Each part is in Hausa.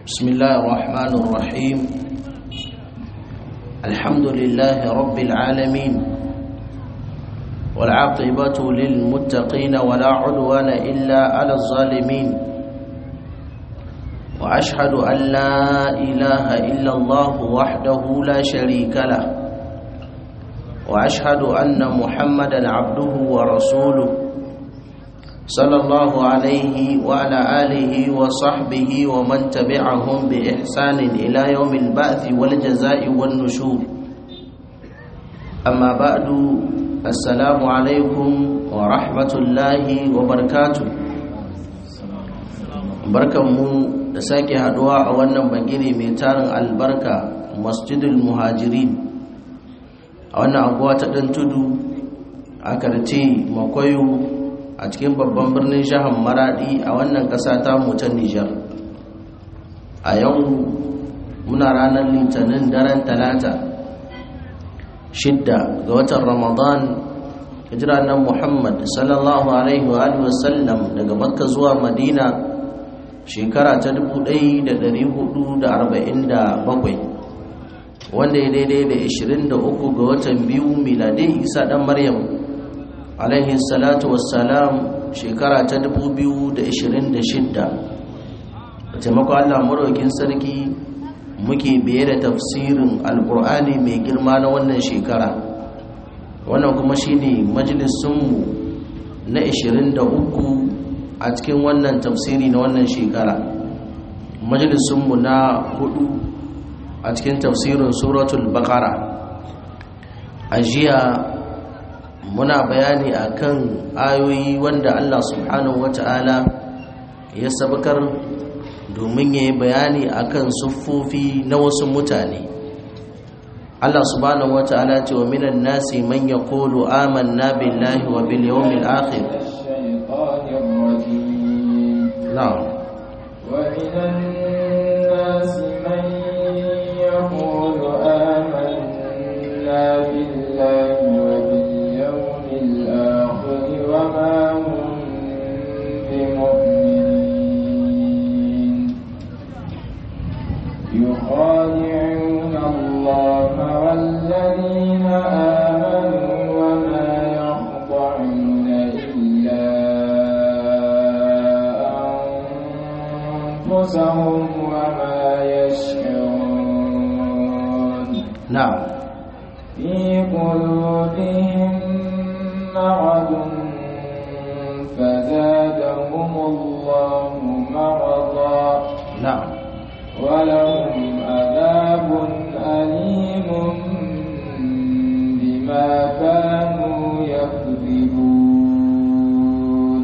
بسم الله الرحمن الرحيم الحمد لله رب العالمين والعاقبة للمتقين ولا عدوان إلا على الظالمين وأشهد أن لا إله إلا الله وحده لا شريك له وأشهد أن محمدا عبده ورسوله صلى الله عليه وعلى آله وصحبه ومن تبعهم بإحسان إلى يوم البعث والجزاء والنشور أما بعد السلام عليكم ورحمة الله وبركاته barkanmu da sake haduwa a wannan bagire mai tarin albarka masjidul muhajirin a wannan anguwa ta ɗan tudu a karce makwayo a cikin babban birnin jihar maradi a wannan ƙasa ta ta nijar a yau muna ranar litinin daren talata shidda ga watan ramadan hijira nan muhammad sallallahu alaihi wa wasallam daga makka zuwa madina shekara ta 1447 wanda ya daidai da 23 ga watan biyu miladai isa dan maryam alaihi salatu wassalam shekara ta 2026 da taimako Allah maraukin sarki muke biye da tafsirin alkur'ani mai girma na wannan shekara wannan kuma shine majalisunmu na 23 a cikin wannan tafsiri na wannan shekara majalisunmu na hudu a cikin tafsirin suratul baqara a jiya muna bayani akan ayoyi wanda Allah subhanahu wata'ala ya sabakar domin ya yi bayani akan siffofi na wasu mutane Allah subhanahu wata'ala ce wa minan nasi man yaqulu amanna billahi wa bil yawmil akhir na'am wa minan nasi man yaqulu amanna billahi وما هم بمؤمنين يخادعون الله والذين آمنوا وما يخضعون إلا أنفسهم وما يشعرون نعم في قلوبهم مرض فزادهم الله مرضا نعم ولهم عذاب أليم بما كانوا يكذبون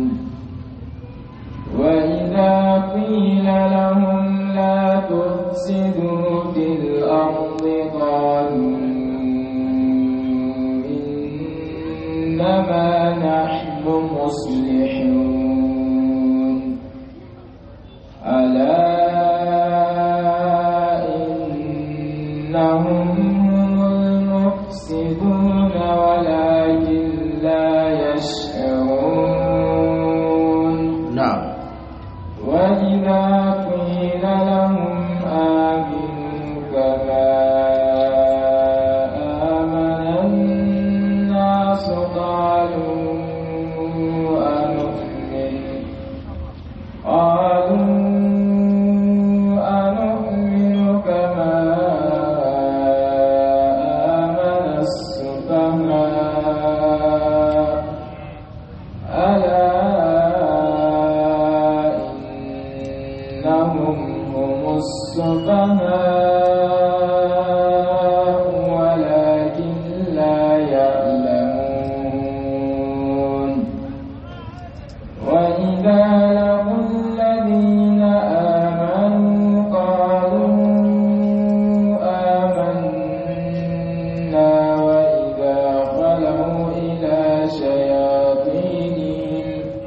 وإذا قيل لهم لا تفسدوا في الأرض قالوا إنما نحن مصلحون ألا إنهم هم المفسدون ولكن لا يشعرون نعم وإذا قيل لهم آمنوا كما آمن الناس قالوا أنؤمن قالوا أنؤمن كما آمن السفهاء ألا إنهم هم السفهاء ولكن لا يعلمون وإذا لقوا الذين آمنوا قالوا آمنا وإذا خلوا إلى شياطينهم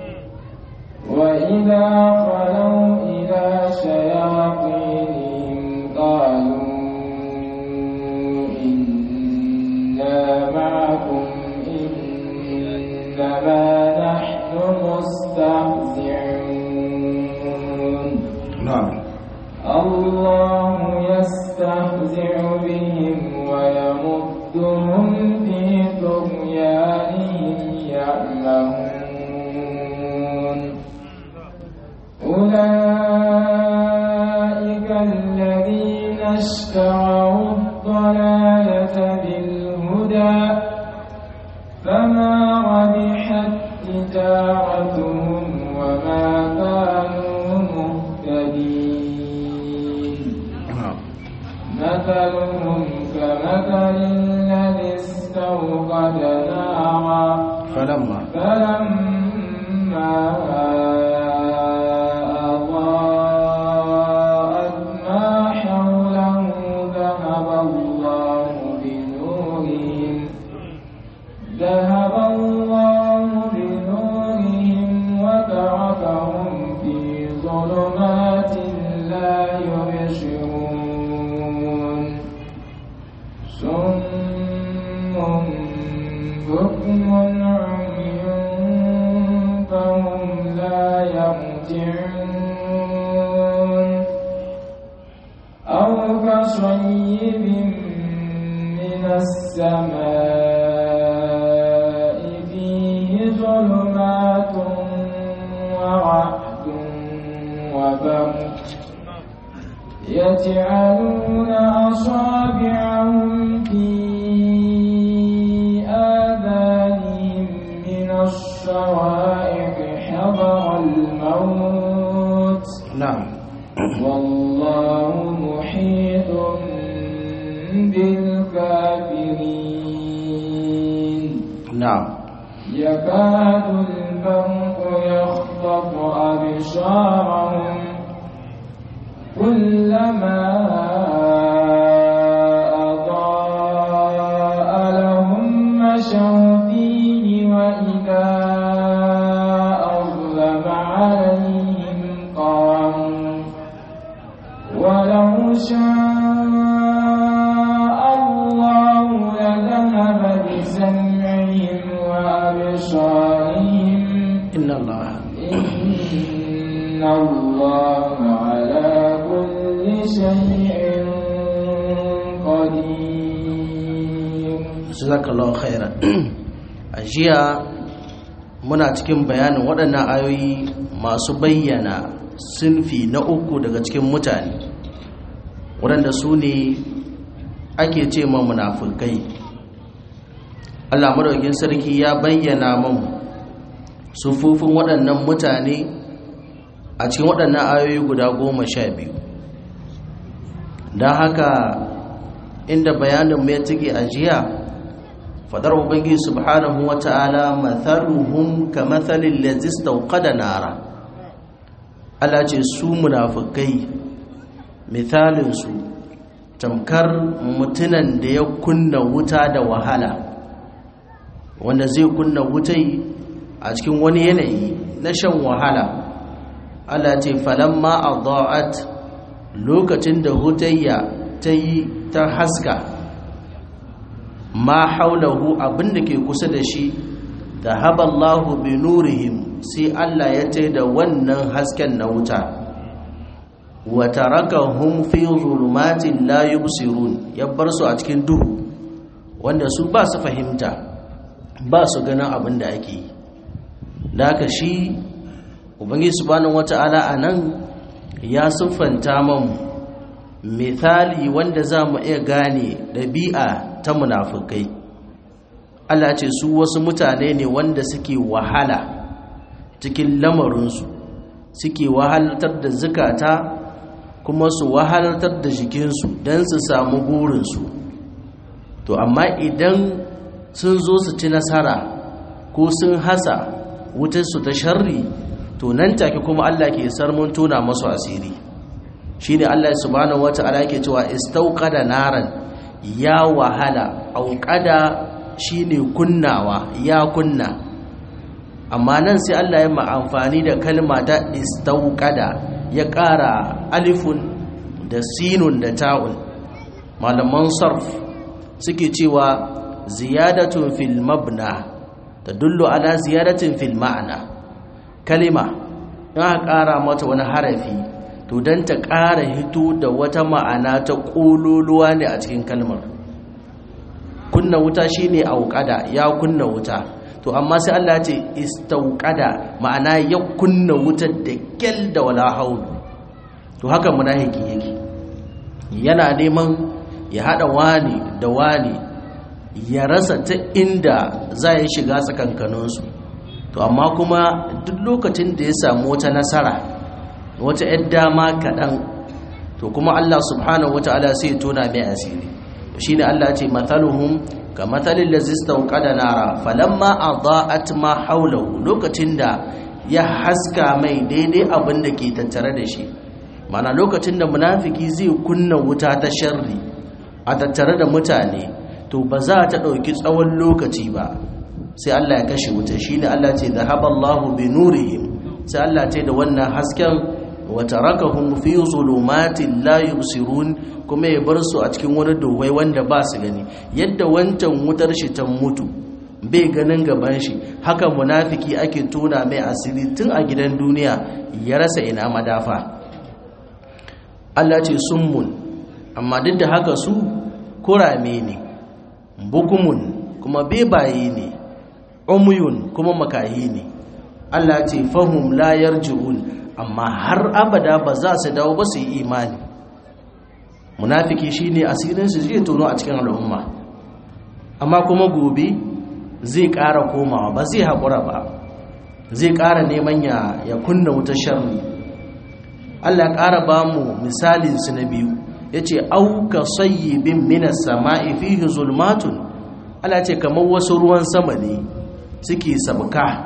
وإذا خلوا إلى شياطينهم قالوا إنا معكم إنما نحن مستهزئون نعم الله يستمتع بهم ويمدهم في طغيانهم يعمهون أولئك الذين اشتروا الضلالة بالهدى فما ربحت تجارتهم وما كانوا مهتدين مثلهم كمثل الذي استوقد نارا falamma فلما أضاءت ما حوله ذهب الله بنورهم ذهب الله بنورهم وتركهم في ظلمات لا يبصرون صم بكم عمي فهم لا يرجعون أو كصيب من السماء فيه ظلمات ورعد وبرق يجعلون أصابعهم في آذانهم من الصواعق حذر الموت na'am والله محيط بالكافرين na'am يكاد البرق يخطف أبصارهم كلما أضاء لهم مشوا فيه وإذا أظلم عليهم قاموا ولو شاء الله لذهب بسمعهم وأبصارهم inna allaha إن الله على كل شيء قدير jazakallahu khairan a jiya muna cikin bayanin waɗannan ayoyi masu bayyana sinfi na uku daga cikin mutane waɗanda su ne ake ce ma munafukai Allah madaukin sarki ya bayyana mun sufufin waɗannan mutane a cikin waɗannan ayoyi guda goma sha biyu don haka inda bayanin mai tike a jiya fadar ubangiji subhanahu wata'ala mathaluhum kamathalil ladzi istawqada nara Allah ce su munafikai misalin su tamkar mutunan da ya kunna wuta da wahala wanda zai kunna wutai a cikin wani yanayi na shan wahala Allah ce falamma adaat lokacin da hutayya ta yi ta haska ma haulahu abinda ke kusa da shi da haballahu bi nurihim sai Allah ya ce da wannan hasken na wuta wa tarakahum fi zulumatin la yubsirun ya bar su a cikin duhu wanda su ba su fahimta ba su ganin abin da ake yi da haka shi ubangiji subhanahu wata'ala anan ya siffanta mamu misali wanda za mu iya gane ɗabi'a ta munafukai Allah ce su wasu mutane ne wanda suke wahala cikin lamarinsu suke wahalartar da zukata kuma su wahalartar da jikinsu don su samu burinsu to amma idan sun zo su ci nasara ko sun hasa wutarsu ta sharri to nan take kuma Allah ke sarmun tona masu asiri shine Allah subhanahu wata'ala yake cewa istauqada naran ya wahala auqada shine kunnawa ya kunna amma nan sai Allah ya amfani da kalma ta istauqada ya ƙara alifun da sinun da ta'un malaman sarf suke cewa ziyadatun fil mabna tadullu ala ziyadatin fil ma'ana kalima in aka ƙara mata wani harafi to don ta ƙara hito da wata ma'ana ta ƙololuwa ne a cikin kalmar kunna wuta shine auƙada ya kunna wuta to amma sai Allah ce istauƙada ma'ana ya kunna wutar da kyal da wala haulu to haka munafiki yake yana neman ya hada wani da wani ya rasa ta inda za ya shiga tsakankaninsu to amma kuma duk lokacin da ya samu wata nasara wata 'yan dama kaɗan to kuma Allah subhanahu wa ta'ala sai tona mai asiri shi ne Allah ce mathaluhum ka mathalin da zista da nara falamma a ma haulahu lokacin da ya haska mai daidai abin da ke tattare da shi mana lokacin da munafiki zai kunna wuta ta sharri a tattare da mutane to ba za ta ɗauki tsawon lokaci ba sai Allah ya kashe wuta shi ne Allah ce zahaballahu bi nurihim sai Allah ce da wannan hasken wa tarakahum fi zulumatin la yubsirun kuma ya bar su a cikin wani duhwai wanda ba su gani yadda wancan wutar shi ta mutu bai ganin gaban shi haka munafiki ake tona mai asiri tun a gidan duniya ya rasa ina madafa Allah ce summun amma duk da haka su kurame ne bukumun kuma bebaye ne umuyun kuma makahi ne Allah ce fahum la yarji'un amma har abada ba za su dawo ba su yi imani munafiki shine asirin su zai tono a cikin al'umma amma kuma gobe zai ƙara komawa ba zai haƙura ba zai ƙara neman ya ya kunna wuta sharri Allah ƙara ba mu misalin su na biyu yace auka sayyibin minas sama'i fihi zulmatun Allah ce kamar wasu ruwan sama ne suke sabka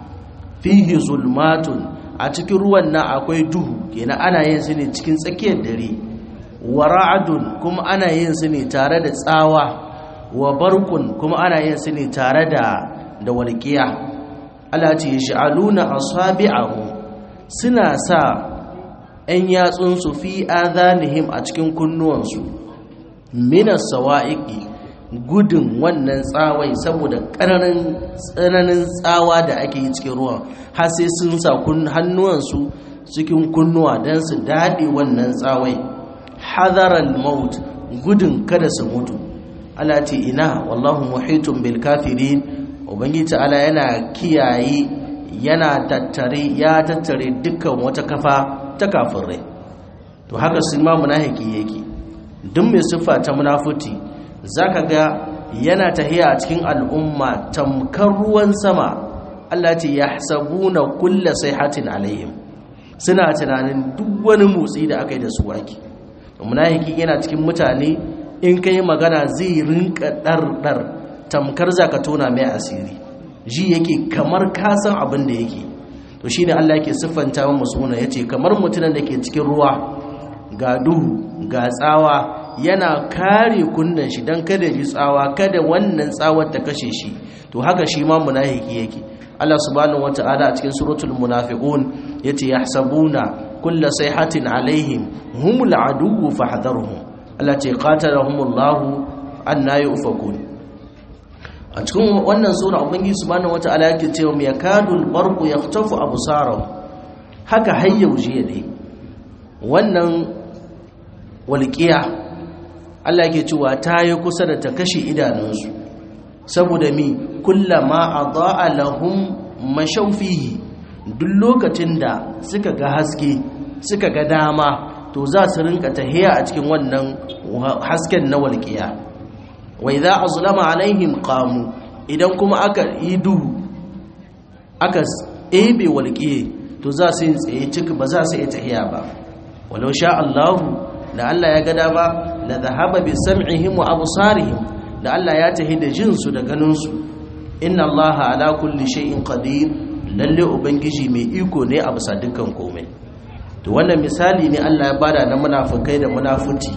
fihi zulmatun a cikin ruwan nan akwai duhu kenan ana yin su ne cikin tsakiyar dare wa ra'adun kuma ana yin su ne tare da tsawa wa barkun kuma ana yin su ne tare da da walqiya Allah ce yash'aluna asabi'ahu suna sa 'yan yatsun su fi adhanihim a cikin kunnuwansu minas sawa'iqi gudun wannan tsawai saboda ƙananin tsananin tsawa da ake yi cikin ruwan har sai sun sa hannuwansu cikin kunnuwa don su daɗe wannan tsawai hadaral maut gudun kada su mutu ala ce ina wallahu muhitun bil kafirin ubangiji ta'ala yana kiyaye yana tattare ya tattare dukkan wata kafa ta kafirai to haka su ma munafiki yake duk mai siffa ta munafuti zaka ga yana tahiya a cikin al'umma tamkar ruwan sama Allah ce yahsabuna kulla sayhatin alaihim suna tunanin duk wani motsi da aka yi da su waki munafiki yana cikin mutane in kai magana zai rinka ɗarɗar tamkar zaka tona mai asiri ji yake kamar kasan abin da yake to shine Allah yake siffanta wa musuna yace kamar mutumin da ke cikin ruwa ga duhu ga tsawa yana kare kunnen shi don kada ji tsawa kada wannan tsawar ta kashe shi to haka shi ma munafiki yake Allah subhanahu wata'ala a cikin suratul munafiqun yace yahsabuna kulla sayhatin alaihim humul aduwwu fahdharhum Allah ce qatalahumullahu anna yufakun a cikin wannan sura ubangiji subhanahu wata'ala yake cewa yakadul barqu yahtafu absarahum haka hayyauje ne wannan walqiya Allah yake cewa ta yi kusa da ta kashe idanunsu saboda mi kullama adaa lahum mashaufihi duk lokacin da suka ga haske suka ga dama to za su rinka tahiya a cikin wannan hasken na walƙiya wa idza azlama alaihim qamu idan kuma aka yi duhu aka ebe walƙiye to za su yi tsaye ciki ba za su yi tahiya ba walau sha Allahu da Allah ya ga dama la dhahaba bi sam'ihim wa absarihim da Allah ya tahi da jinsu da ganinsu inna Allah ala kulli shay'in qadir lalle ubangiji mai iko ne a bisa dukkan komai to wannan misali ne Allah ya bada na munafikai da munafuti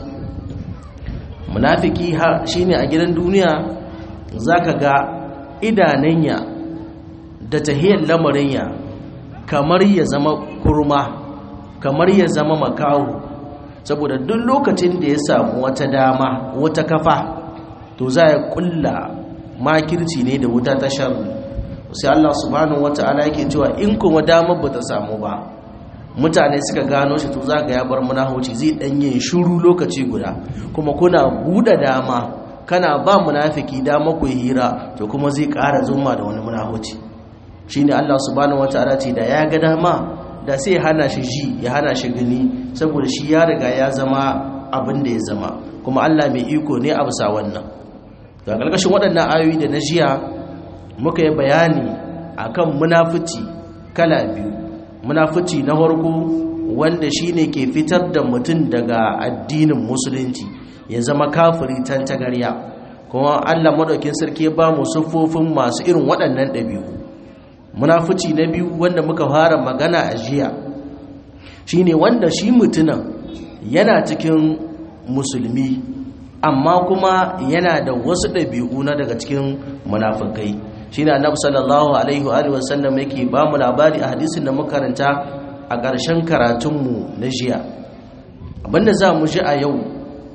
munafiki shine a gidan duniya zaka ga idananya da tahiyar lamarin kamar ya zama kurma kamar ya zama makahu saboda duk lokacin da ya samu wata dama wata kafa to za ya kulla makirci ne da wuta ta sharri sai Allah subhanahu wata'ala yake cewa in kuma damar ba ta samu ba mutane suka gano shi to za ga ya bar munahuci zai dan yin shiru lokaci guda kuma kuna buɗe dama kana ba munafiki dama ku hira to kuma zai ƙara zuma da wani munahuci shine Allah subhanahu wataala ce da ya ga dama da sai hana shi ji ya hana shi gani saboda shi ya riga ya zama abin da ya zama kuma Allah mai iko ne a bisa wannan ga ƙarƙashin waɗannan ayoyi da na jiya muka yi bayani akan munafici kala biyu munafici na farko wanda shine ke fitar da mutum daga addinin musulunci ya zama kafiri tantagarya kuma Allah madaukin sarki ba mu siffofin masu irin waɗannan ɗabi'u munafici na biyu wanda muka fara magana a jiya shine wanda shi mutunan yana cikin musulmi amma kuma yana da wasu ɗabi'u na daga cikin munafikai shine annabi sallallahu alaihi wa alihi wasallam yake ba mu labari a hadisin da muka karanta a ƙarshen karatunmu na jiya abinda za mu ji a yau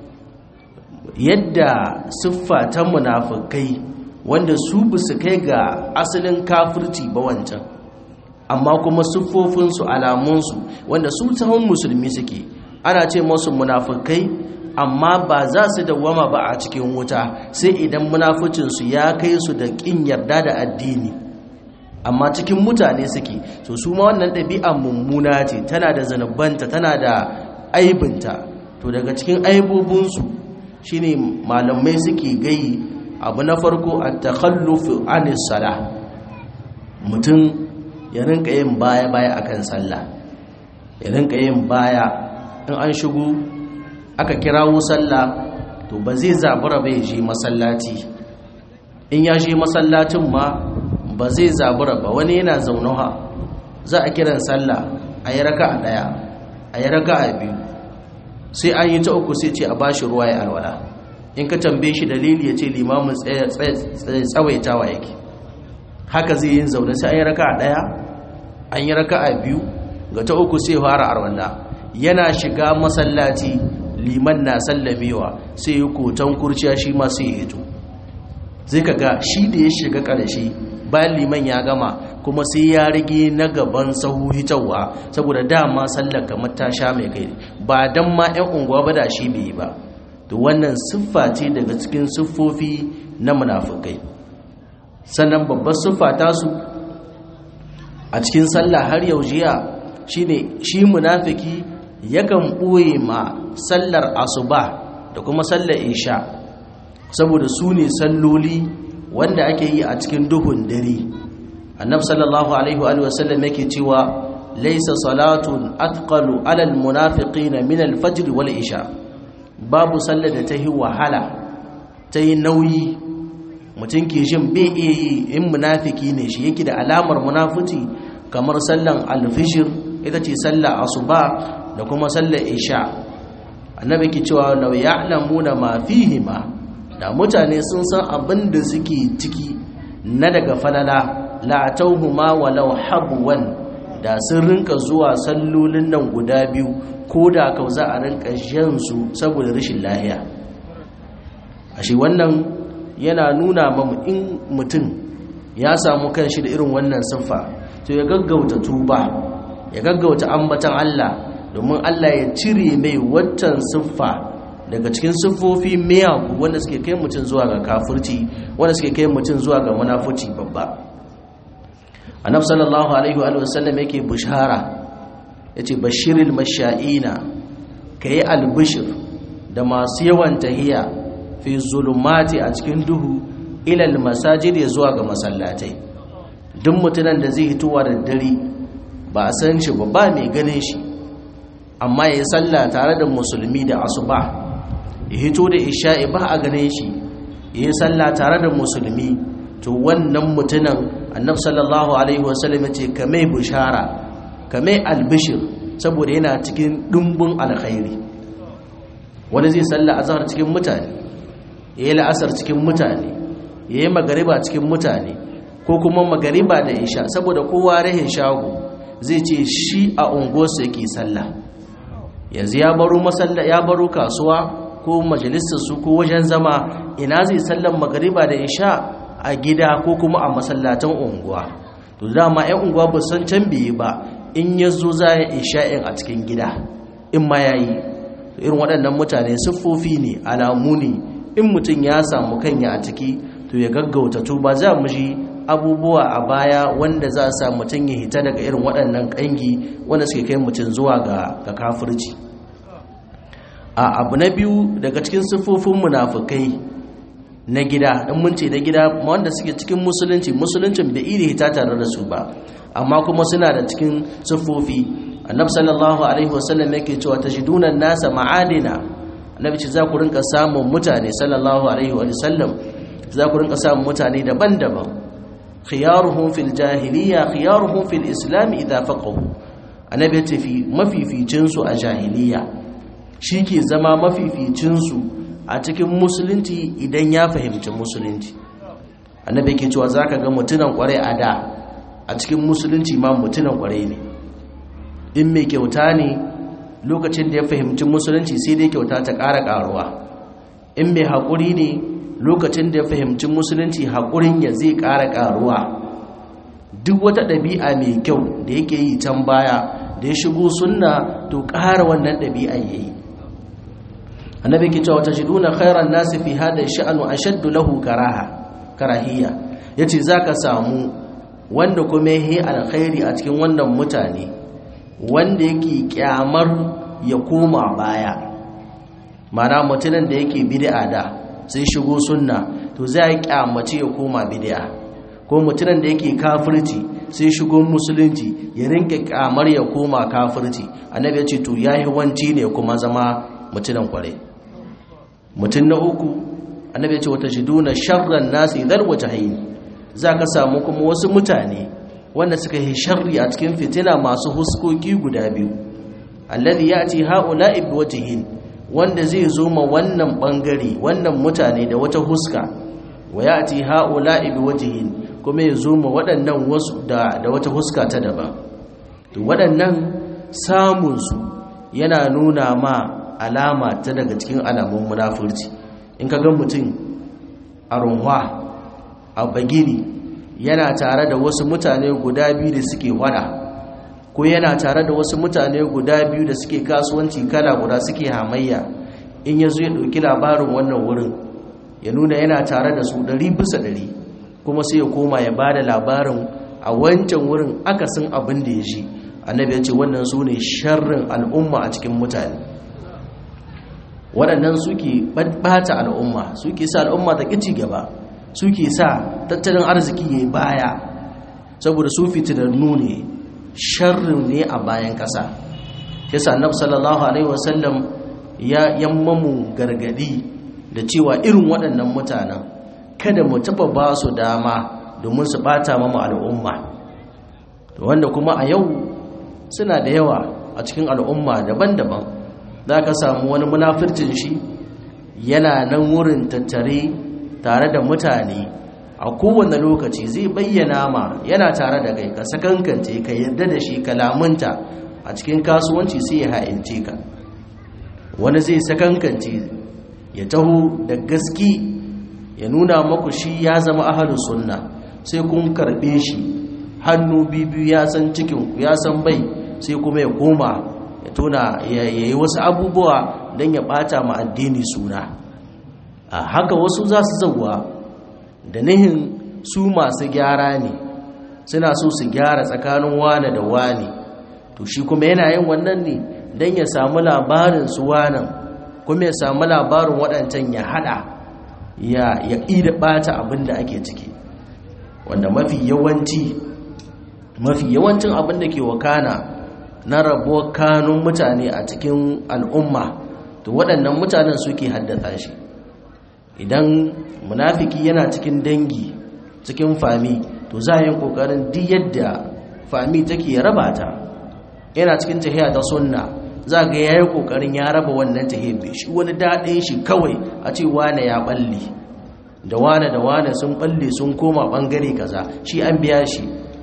yadda siffa ta munafikai wanda su ba su kai ga asalin kafirci ba wancan amma kuma siffofinsu alamunsu wanda su tahon musulmi suke ana ce masu munafikai amma ba za su dawwama ba a cikin wuta sai idan munaficinsu ya kai su da ƙin yarda da addini amma cikin mutane suke to su ma wannan ɗabi'a mummuna ce tana da zanubanta tana da aibinta to daga cikin aibobinsu shine malamai suke gayi abu na farko a takhallufu anis sala mutum ya rinka yin baya-baya akan sallah ya rinka yin baya in an shigo aka kirawo sallah to ba zai zabura ba ya je masallaci in ya je masallacin ma ba zai zabura ba wani yana zaunawa za a kiran sallah a yi raka a ɗaya a yi raka a biyu sai an yi ta uku sai ce a bashi ruwa ya alwala in ka tambaye shi dalili ya ce limamin tsawaitawa yake haka zai yin zaune sai an yi raka a ɗaya an yi raka a biyu ga ta uku sai fara arwalla yana shiga masallaci liman na sallamewa sai yi koton kurciya shi ma sai ya hito zai ka ga shi da ya shiga ƙarshe bayan liman ya gama kuma sai ya rage na gaban sahu hitarwa saboda dama sallar kamar ta sha mai kai ba don ma 'yan unguwa ba da shi bai yi ba to wannan siffa ce daga cikin siffofi na munafukai sannan babbar siffa tasu a cikin sallah har yau jiya shine shi munafiki yakan ɓoye ma sallar asuba da kuma sallar isha saboda su ne salloli wanda ake yi a cikin duhun dare annab sallallahu alaihi wa sallam yake cewa laisa salatun atqalu alal munafiqina min al-fajr wal isha babu sallar da ta yi wahala ta yi nauyi mutum ke jin bai iya yi in munafiki ne shi yake da alamar munafuci kamar sallan alfishir ita ce sallar asuba da kuma sallar isha annabi ke cewa law ya'lamuna ma fihima da mutane sun san abin da suke ciki na daga falala la'atauhuma walau habwan da sun rinka zuwa sallolin nan guda biyu ko da kau za a rinka su saboda rashin lahiya ashe wannan yana nuna mamu in mutum ya samu kanshi da irin wannan siffa to ya gaggauta tuba ya gaggauta ambatan Allah domin Allah ya cire mai watan siffa daga cikin siffofi miyagu wanda suke kai mutum zuwa ga kafirci wanda suke kai mutum zuwa ga munafurci babba annabi sallallahu alaihi wa sallam yake bushara yace bashiril masha'ina kai albishir da masu yawan tahiya fi zulumati a cikin duhu ila almasajid ya zuwa ga masallatai duk mutunan da zai hituwa da dare ba a san shi ba ba mai ganin shi amma ya yi sallah tare da musulmi da asuba ya hito da isha'i ba a ganin shi ya yi sallah tare da musulmi to wannan mutunan annab sallallahu alaihi wasallam ya ce ka mai bishara ka mai albishir saboda yana cikin ɗumbin alkhairi wani zai sallah azhar cikin mutane ya yi la'asar cikin mutane ya yi magariba cikin mutane ko kuma magariba da isha saboda kowa rahin shago zai ce shi a unguwarsa yake sallah yanzu ya baro masalla ya baro kasuwa ko majalisar su ko wajen zama ina zai sallan magariba da isha a gida ko kuma a masallatan unguwa to dama ƴan unguwa ba san can biye ba in ya zo za ya isha'in a cikin gida in ma ya yi irin waɗannan mutane siffofi ne alamu ne in mutum ya samu kanya a ciki to ya gaggauta tuba za mu ji abubuwa a baya wanda za a sa mutum ya hita daga irin waɗannan ƙangi wanda suke kai mutum zuwa ga kafirci a abu na biyu daga cikin siffofin munafukai na gida in mun ce na gida wanda suke cikin musulunci musuluncin bai iya hita tare da su ba amma kuma suna da cikin siffofi annabi sallallahu alaihi wasallam yake cewa tajidunan nasa ma'adina annabi ce za ku rinka samun mutane sallallahu alaihi wasallam za ku rinka samun mutane daban-daban khiyaruhum fil jahiliya khiyaruhum fil islam idza faqahu annabi ya ce fi mafificin su a jahiliya ke zama mafificin su a cikin musulunci idan ya fahimci musulunci annabi yake cewa zaka ga mutunan kware a da a cikin musulunci ma mutunan kware ne in mai kyauta ne lokacin da ya fahimci musulunci sai dai kyauta ta ƙara ƙaruwa in mai haƙuri ne lokacin da ya fahimci musulunci haƙurin ya zai ƙara ƙaruwa duk wata ɗabi'a mai kyau da yake yi can baya da ya shigo sunna to ƙara wannan ɗabi'a ya yi annabi ke cewa ta shiduna khairan nasi fi hada sha'anu ashaddu lahu karaha karahiyya yace zaka samu wanda kuma yi alkhairi a cikin wannan mutane wanda yake kyamar ya koma baya mana mutumin da yake bid'a da sai shigo sunna to zai kyamace ya koma bid'a ko mutumin da yake kafirci sai shigo musulunci ya rinka kyamar ya koma kafirci annabi ya ce to yayi wanci ne kuma zama mutumin kware mutum na uku annabi ya ce wata shiduna sharran nasi dhal wajhayn zaka samu kuma wasu mutane wanda suka yi sharri a cikin fitina masu huskoki guda biyu alladhi yati haula'i biwajhin wanda zai zo ma wannan bangare wannan mutane da wata huska wa yati haula'i biwajhin kuma ya zo ma waɗannan wasu da da wata huska ta daban to waɗannan samun su yana nuna ma alama ta daga cikin alamun munafurci in ka ga mutum a runwa a bagini yana tare da wasu mutane guda biyu da suke wada ko yana tare da wasu mutane guda biyu da suke kasuwanci kala guda suke hamayya in ya zo ya ɗauki labarin wannan wurin ya nuna yana tare da su ɗari bisa ɗari kuma sai ya koma ya ba da labarin a wancan wurin akasin abin da ya ji annabi ya ce wannan su ne sharrin al'umma a cikin mutane waɗannan suke ɓata al'umma suke sa al'umma ta ƙici gaba suke sa tattalin arziki ya baya saboda su fitinannu ne sharrin ne a bayan ƙasa yasa annabi sallallahu alaihi wasallam ya yammamu gargadi da cewa irin waɗannan mutanen kada mu taɓa ba su dama domin su ɓata mama al'umma wanda kuma a yau suna da yawa a cikin al'umma daban-daban za ka samu wani munafircin shi yana nan wurin tattare tare da mutane a kowane lokaci zai bayyana ma yana tare da kai ka sakankance ka yarda da shi kalamunta a cikin kasuwanci sai ya ha'ince ka wani zai sakankance ya taho da gaski ya nuna maku shi ya zama ahalu sunna sai kun karbe shi hannu bibiyu ya san cikin ya san bai sai kuma ya koma ya tona ya yi wasu abubuwa don ya bata ma addini suna a haka wasu za su zauwa da nihin su masu gyara ne suna so su gyara tsakanin wane da wane to shi kuma yana yin wannan ne don ya samu labarin su wanan kuma ya samu labarin waɗancan ya haɗa ya ida ɓata abin da ake ciki wanda mafi yawanci mafi yawancin abin da ke wakana na rabuwar kanun mutane a cikin al'umma to waɗannan mutanen suke haddasa shi idan munafiki yana cikin dangi cikin fami to za a yi ƙoƙarin duk yadda fami take raba ta yana cikin tahiya ta sunna za ga ya yi ƙoƙarin ya raba wannan tahiyar shi wani daɗin shi kawai a ce wane ya ɓalle da wane da wane sun ɓalle sun koma ɓangare kaza shi an biya shi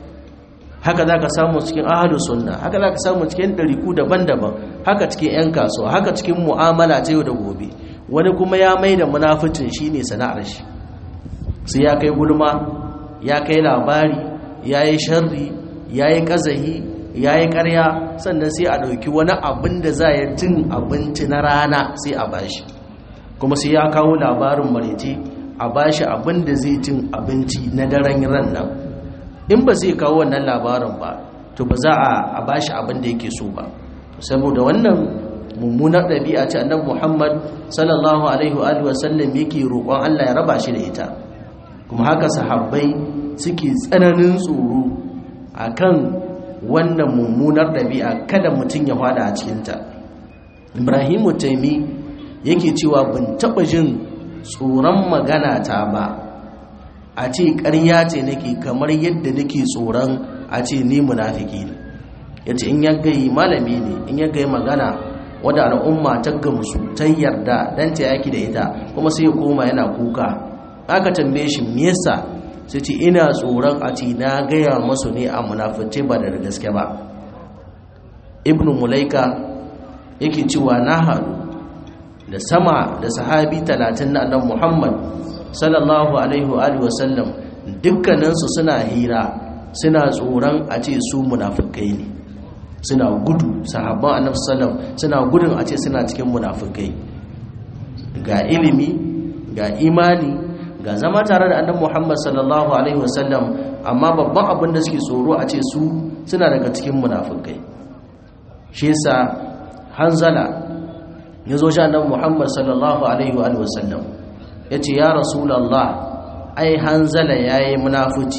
haka za ka samu cikin ahalu sunna haka za ka samu cikin ɗariku daban-daban haka cikin 'yan kasuwa haka cikin mu'amala ta yau da gobe wani kuma ya mai da munaficin shi ne sana'ar shi sai ya kai gulma ya kai labari ya yi sharri ya yi ƙazahi ya yi ƙarya sannan sai a ɗauki wani abin da za ya cin abinci na rana sai a bashi kuma sai ya kawo labarin marece a bashi abin da zai cin abinci na daren ran nan in ba zai kawo wannan labarin ba to ba za a bashi abin da yake so ba saboda wannan mummunar ɗabi'a ce annabi Muhammad sallallahu alaihi wa sallam yake roƙon Allah ya raba shi da ita kuma haka sahabbai suke tsananin tsoro akan wannan mummunar ɗabi'a kada mutum ya fada a cikinta Ibrahimu Taimi yake cewa ban taɓa jin tsoron magana ta ba a ce ƙarya ce nake kamar yadda nake tsoron a ce ni munafiki ne yace in ya gai malami ne in ya gai magana wadda al'umma ta gamsu ta yarda dan ta yaki da ita kuma sai ya koma yana kuka aka tambaye shi me yasa sai ce ina tsoron a ce na gaya masu ne a munafice ba da gaske ba ibnu mulaika yake cewa na haɗu da sama da sahabi talatin na annabi muhammad sallallahu alaihi wa sallam dukkaninsu suna hira suna tsoron a ce su munafikai ne suna gudu sahabban annabi sallam suna gudun a ce suna cikin munafikai ga ilimi ga imani ga zama tare da annabi Muhammad sallallahu alaihi wasallam amma babban abin da suke tsoro a ce su suna daga cikin munafikai shi yasa hanzala ya zo shi annabi Muhammad sallallahu alaihi wasallam yace ya rasulullah ai hanzala yayi munafici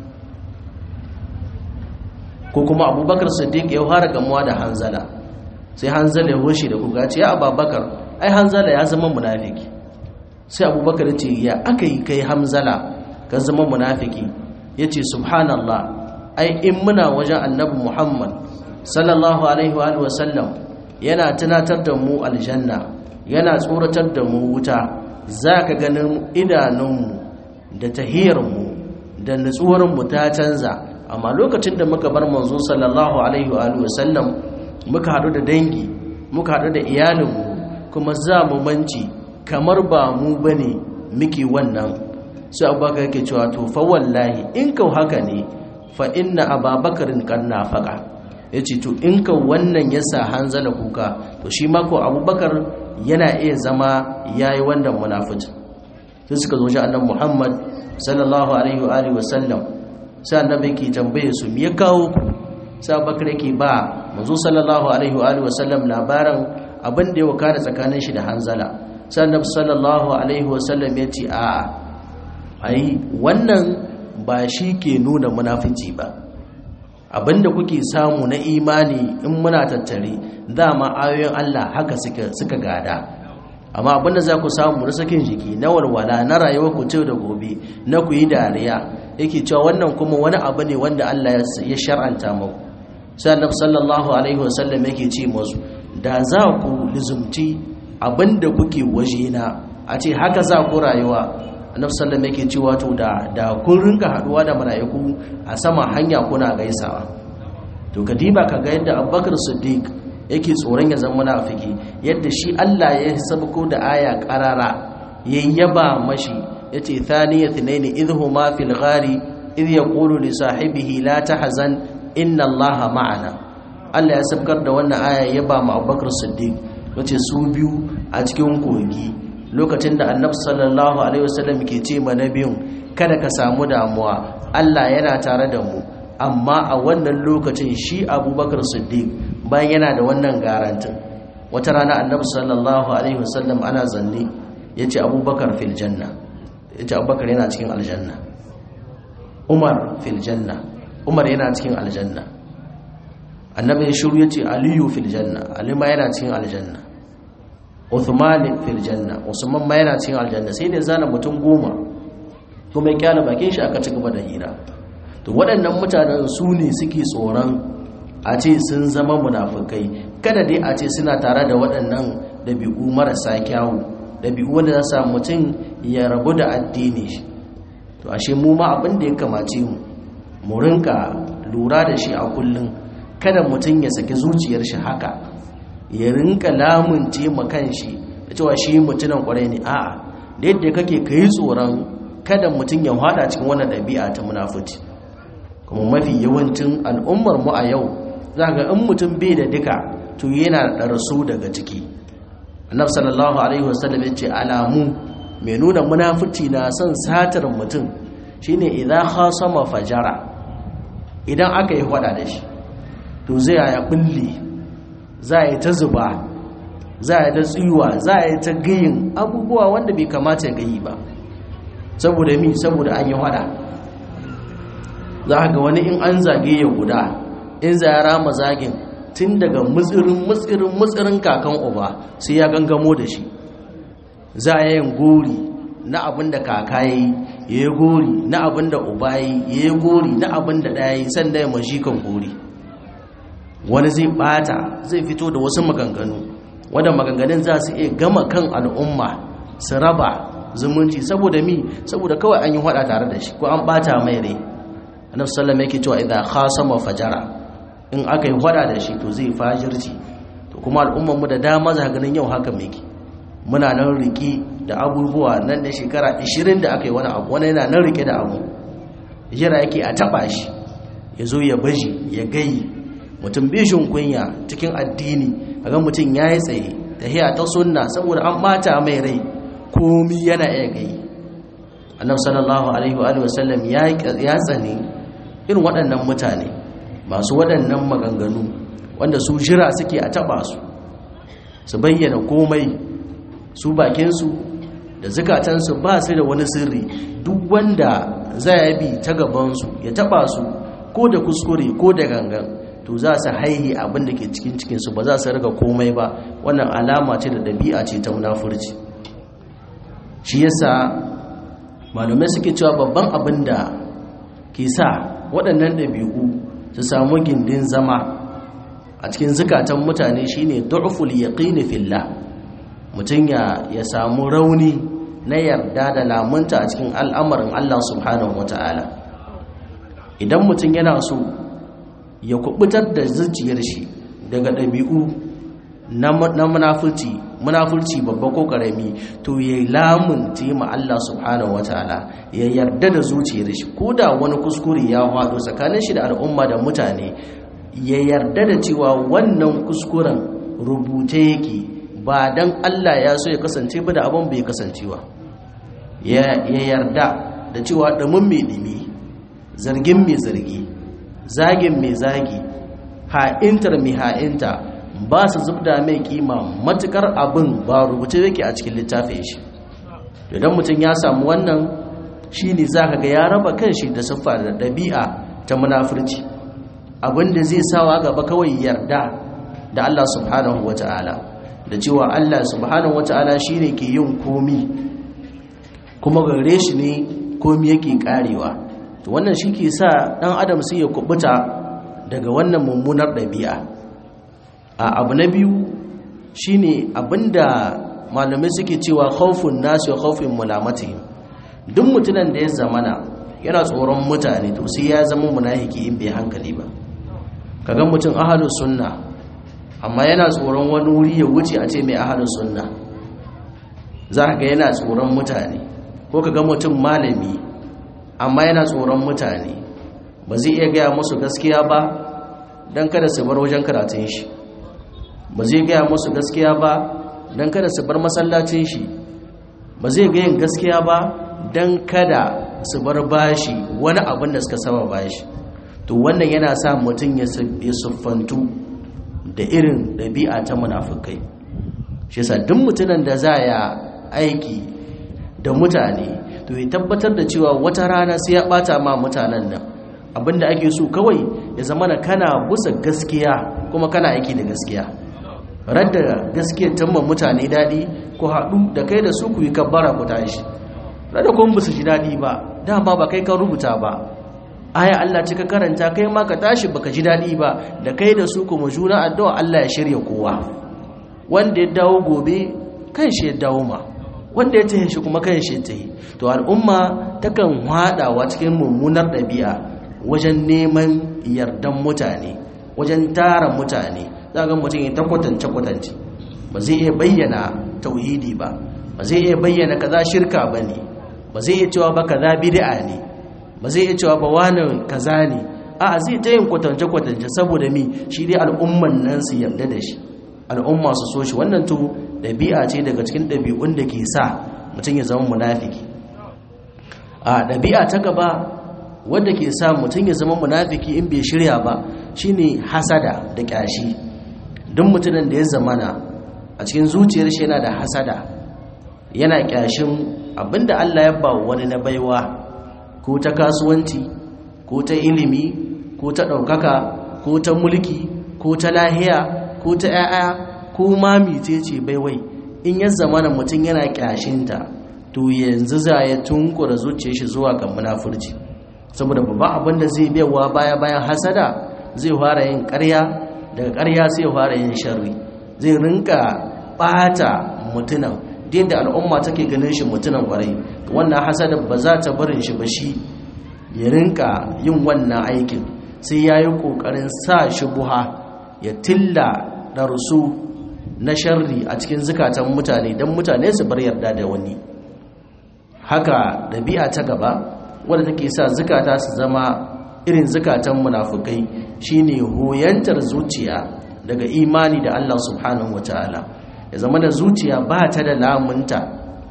ko kuma abubakar siddiq ya fara gamuwa da hanzala sai hanzala ya hoshe da kuka ce ya abubakar ai hanzala ya zama munafiki sai abubakar ce ya aka yi kai hamzala ka zama munafiki ya ce subhanallah ai in muna wajen annabi muhammad sallallahu alaihi wa sallam yana tunatar da mu aljanna yana tsoratar da mu wuta za ka ganin idanunmu da tahiyarmu da nutsuwarmu ta canza amma lokacin da muka bar manzo sallallahu alaihi wa sallam muka haɗu da dangi muka haɗu da iyalinmu kuma za mu manci kamar ba mu bane muke wannan sai abubakar yake cewa to fa wallahi in kau haka ne fa inna ababakarin kan nafaka ya ce to in kau wannan ya sa hanzala kuka to shi mako abubakar yana iya zama ya yi wannan munafici sai suka zo shi annan muhammad sallallahu alaihi wa alihi wasallam sai annabi yake tambaye su me ya kawo ku sai abubakar yake ba manzo sallallahu alaihi wa alihi wasallam labarin abin da ya wakana tsakanin shi da hanzala sai annabi sallallahu alaihi wasallam ya ce a'a ai wannan ba shi ke nuna munafici ba abinda kuke samu na imani in muna tattare dama ayoyin Allah haka suka suka gada amma abinda za ku samu na sakin jiki na walwala na rayuwar ku da gobe na ku yi dariya yake cewa wannan kuma wani abu ne wanda Allah ya shar'anta muku sai annabi sallallahu alaihi wasallam yake ce musu da za ku lizumci abinda kuke wajena a ce haka za ku rayuwa annabi sallallahu yake cewa to da da kun rinka haduwa da malaiku a sama hanya kuna gaisawa to kadiba kaga yadda Abubakar Siddiq yake tsoron ya zama munafiki yadda shi Allah ya sabko da aya qarara yayyaba mashi yace thaniyatinaini idhuma fil ghari idh yaqulu li sahibihi la tahzan inna Allaha ma'ana Allah ya sabkar da wannan aya yaba ma Abubakar Siddiq wace su biyu a cikin kogi lokacin da annabi sallallahu alaihi wasallam ke ce ma nabiyun kada ka samu damuwa Allah yana tare da mu amma a wannan lokacin shi abubakar siddiq bayan yana da wannan garantin wata rana annabi sallallahu alaihi wasallam ana zanne ya ce abubakar fil janna ya ce abubakar yana cikin aljanna umar fil janna umar yana cikin aljanna annabi ya shiru ya ce aliyu fil janna ali ma yana cikin aljanna Uthman fil janna Usman ma yana cikin aljanna sai da zana mutum goma kuma ya kyala bakin shi aka ci gaba da hira to waɗannan mutanen su ne suke tsoron a ce sun zama munafukai kada dai a ce suna tare da waɗannan ɗabi'u marasa kyawu ɗabi'u wanda za sa mutum ya rabu da addini shi to ashe mu ma abin da ya kamace mu mu rinka lura da shi a kullum kada mutum ya saki zuciyar shi haka ya rinka lamunce makan shi da cewa shi mutunan kwarai ne a'a da yadda kake kai tsoron kada mutum ya hada cikin wannan ɗabi'a ta munafuci kuma mafi yawancin al'ummar mu a yau za ga in mutum bai da duka to yana da rasu daga ciki annabi sallallahu alaihi wasallam ya ce alamu mai nuna munafici na son satar mutum shine idan khasama fajara idan aka yi hada da shi to zai ya bulle za yi ta zuba za yi ta tsiwa za yi ta gayin abubuwa wanda bai kamata ya gayi ba saboda mi saboda an yi hada za ga wani in an zage ya guda in za ya rama zagin tun daga mutsirin mutsirin mutsirin kakan uba sai ya gangamo da shi za a yin gori na abin da kaka ya yi ya yi gori na abin da uba ya yi ya yi gori na abin da ɗaya yi sanda ya mashi kan gori wani zai bata zai fito da wasu maganganu wadda maganganun za su iya gama kan al'umma su raba zumunci saboda mi saboda kawai an yi hada tare da shi ko an bata mai rai annabi sallallahu yake cewa idan khasama fajara in aka yi hada da shi to zai fajirci to kuma al'ummar mu da dama za ganin yau haka muke muna nan riki da abubuwa nan da shekara 20 da aka yi wani abu wani yana nan rike da abu jira yake a taba shi ya zo ya baji ya gayi mutum bishin kunya cikin addini kaga mutum ya yi tsaye tahiya ta sunna saboda an bata mai rai komi yana iya gayi annabi sallallahu alaihi wa sallam ya tsane irin waɗannan mutane masu waɗannan maganganu wanda su jira suke a taɓa su su bayyana komai su bakinsu da zukatansu ba su da wani sirri duk wanda za ya bi ta gabansu ya taɓa su ko da kuskure ko da gangan to za su haihi abin da ke cikin cikinsu ba za su riga komai ba wannan alama ce da ɗabi'a ce ta munafurci shi yasa malamai suke cewa babban abin da ke sa waɗannan ɗabi'u su samu gindin zama a cikin zukatan mutane shine du'ful yaqini fillah mutum ya ya samu rauni na yarda da lamunta a cikin al'amarin Allah subhanahu wata'ala idan mutum yana so ya kubutar da zuciyar shi daga ɗabi'u na munafurci munafurci babba ko karami to ya lamunta ma Allah subhanahu wataala ya yarda da zuciyar shi ko da wani kuskure ya faɗo tsakanin shi da al'umma da mutane ya yarda da cewa wannan kuskuren rubuce yake ba dan Allah ya so ya kasance ba da abin bai kasancewa ya yarda da cewa ɗumin mai ɗumi zargin mai zargi zagin mai zagi ha'intar mai ha'inta ba su zubda mai kima matukar abin ba rubuce yake a cikin littafin shi idan mutum ya samu wannan shi ne za ka ga ya raba kan shi da siffa da ɗabi'a ta munafurci abinda zai sawa gaba kawai yarda da Allah subhanahu wa ta'ala da cewa Allah subhanahu wa ta'ala shi ne ke yin komi kuma gare shi ne komi yake karewa to wannan shi ke sa ɗan adam sai ya kubuta daga wannan mummunar ɗabi'a a abu na biyu shine abinda malamai suke cewa khawfun nasu khawfin mulamati duk mutunan da ya zamana yana tsoron mutane to sai ya zama munafiki in bai hankali ba kaga mutum ahlus sunna amma yana tsoron wani wuri ya wuce a ce mai ahlus sunna za ka ga yana tsoron mutane ko kaga mutum malami amma yana tsoron mutane ba zai iya gaya musu gaskiya ba don kada su bar wajen karatun shi ba zai gaya musu gaskiya ba don kada su bar masallacin shi ba zai gayin gaskiya ba don kada su bar bashi wani abin da suka saba bashi to wannan yana sa mutum ya siffantu da irin ɗabi'a ta munafukai shi sa duk mutumin da za ya aiki da mutane to ya tabbatar da cewa wata rana sai ya ɓata ma mutanen nan abinda ake so kawai ya zama na kana busa gaskiya kuma kana aiki da gaskiya radda gaskiyar tamman mutane daɗi ku haɗu da kai da su ku yi kabbara ku tashi radda kuma ba su ji daɗi ba dama ba kai ka rubuta ba aya Allah cika karanta kai ma ka tashi baka ji daɗi ba da kai da su kuma juna addu'a Allah ya shirya kowa wanda ya dawo gobe kan shi ya dawo ma wanda ya tahe shi kuma kan shi ya tahe to al'umma takan haɗawa cikin mummunar ɗabi'a wajen neman yardan mutane wajen tara mutane za ga mutum ya ta kwatance-kwatance ba zai iya bayyana tauhidi ba ba zai iya bayyana kaza shirka ba ne ba zai iya cewa ba kaza bid'a ne ba zai iya cewa ba wani kaza ne a zai ta yin kwatance-kwatance saboda mi shi dai al'umman nan su yarda da shi al'umma su so shi wannan to ɗabi'a ce daga cikin ɗabi'un da ke sa mutum ya zama munafiki a ɗabi'a ta gaba wadda ke sa mutum ya zama munafiki in bai shirya ba shine hasada da ƙyashi duk mutumin da ya zamana a cikin zuciyar shi yana da hasada yana ƙyashin abinda Allah ya ba wani na baiwa ko ta kasuwanci ko ta ilimi ko ta ɗaukaka ko ta mulki ko ta lahiya ko ta ‘ya'ya ko mami ce ce baiwai in ya zamana mutum yana ƙyashinta to yanzu za ya tunkura zuciya shi zuwa ga munafurci saboda babban abin da zai biyawa baya bayan hasada zai fara yin ƙarya daga ƙarya sai ya fara yin sharri zai rinka ɓata mutunan da al'umma take ganin shi mutunan ƙwarai wannan hasada ba za ta barin shi ba shi ya rinka yin wannan aikin sai ya yi ƙoƙarin sa shi buha ya tilla ɗarsu na sharri a cikin zukatan mutane don mutane su bar yarda da wani haka ɗabi'a ta gaba wadda take sa zukata su zama irin zukatan munafukai shine hoyantar zuciya daga imani da Allah subhanahu wataala ya zama da zuciya ba ta da lamunta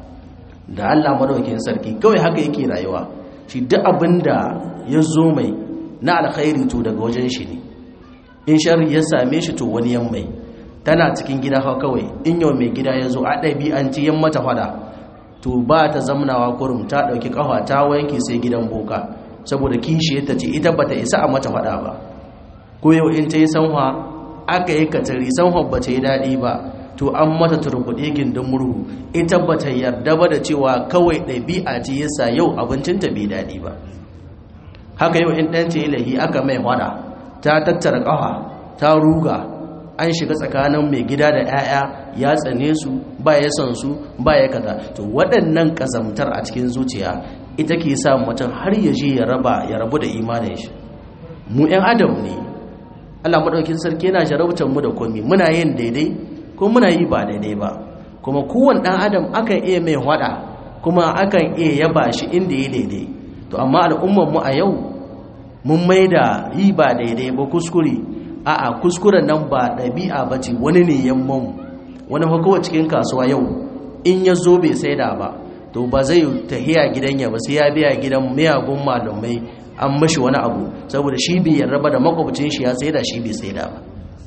da Allah madaukakin sarki kawai haka yake rayuwa shi duk abinda ya zo mai na alkhairi to daga wajen shi ne in sharri ya same shi to wani yan mai tana cikin gida kawai in yau mai gida ya zo a ɗabi'anci yan mata fada to ba ta zamnawa kurum ta ɗauki ƙafa ta wanke sai gidan boka saboda kishi ta ce ita bata isa a mata faɗa ba ko yau in ta yi sanwa aka yi katari sanwa ba ta yi daɗi ba to an mata turbuɗe gindin murhu ita ba ta yarda ba da cewa kawai ɗabi'a ce yasa yau abincinta bai daɗi ba haka yau in ɗan ta yi lahi aka mai faɗa ta tattara ƙafa ta ruga an shiga tsakanin mai gida da 'ya'ya ya tsane su ba ya son su ba ya kaza to waɗannan ƙazamtar a cikin zuciya ita ke sa mutum har ya je ya raba ya rabu da imanin shi mu 'yan adam ne Allah maɗaukin sarki yana jarabtar mu da komi muna yin daidai ko muna yi ba daidai ba kuma kowane ɗan adam akan iya mai hwada kuma akan iya yaba shi inda ya daidai to amma al'ummar mu a yau mun mai da yi ba daidai ba kuskure a'a kuskuren nan ba ɗabi'a ba ce wani ne yamman wani hukowa cikin kasuwa yau in ya zo bai saida ba to ba zai tahiya gidan ya ba sai ya biya gidan miyagun malamai an mashi wani abu saboda shi bai yarda ba da makwabcin shi ya saida shi bai saida ba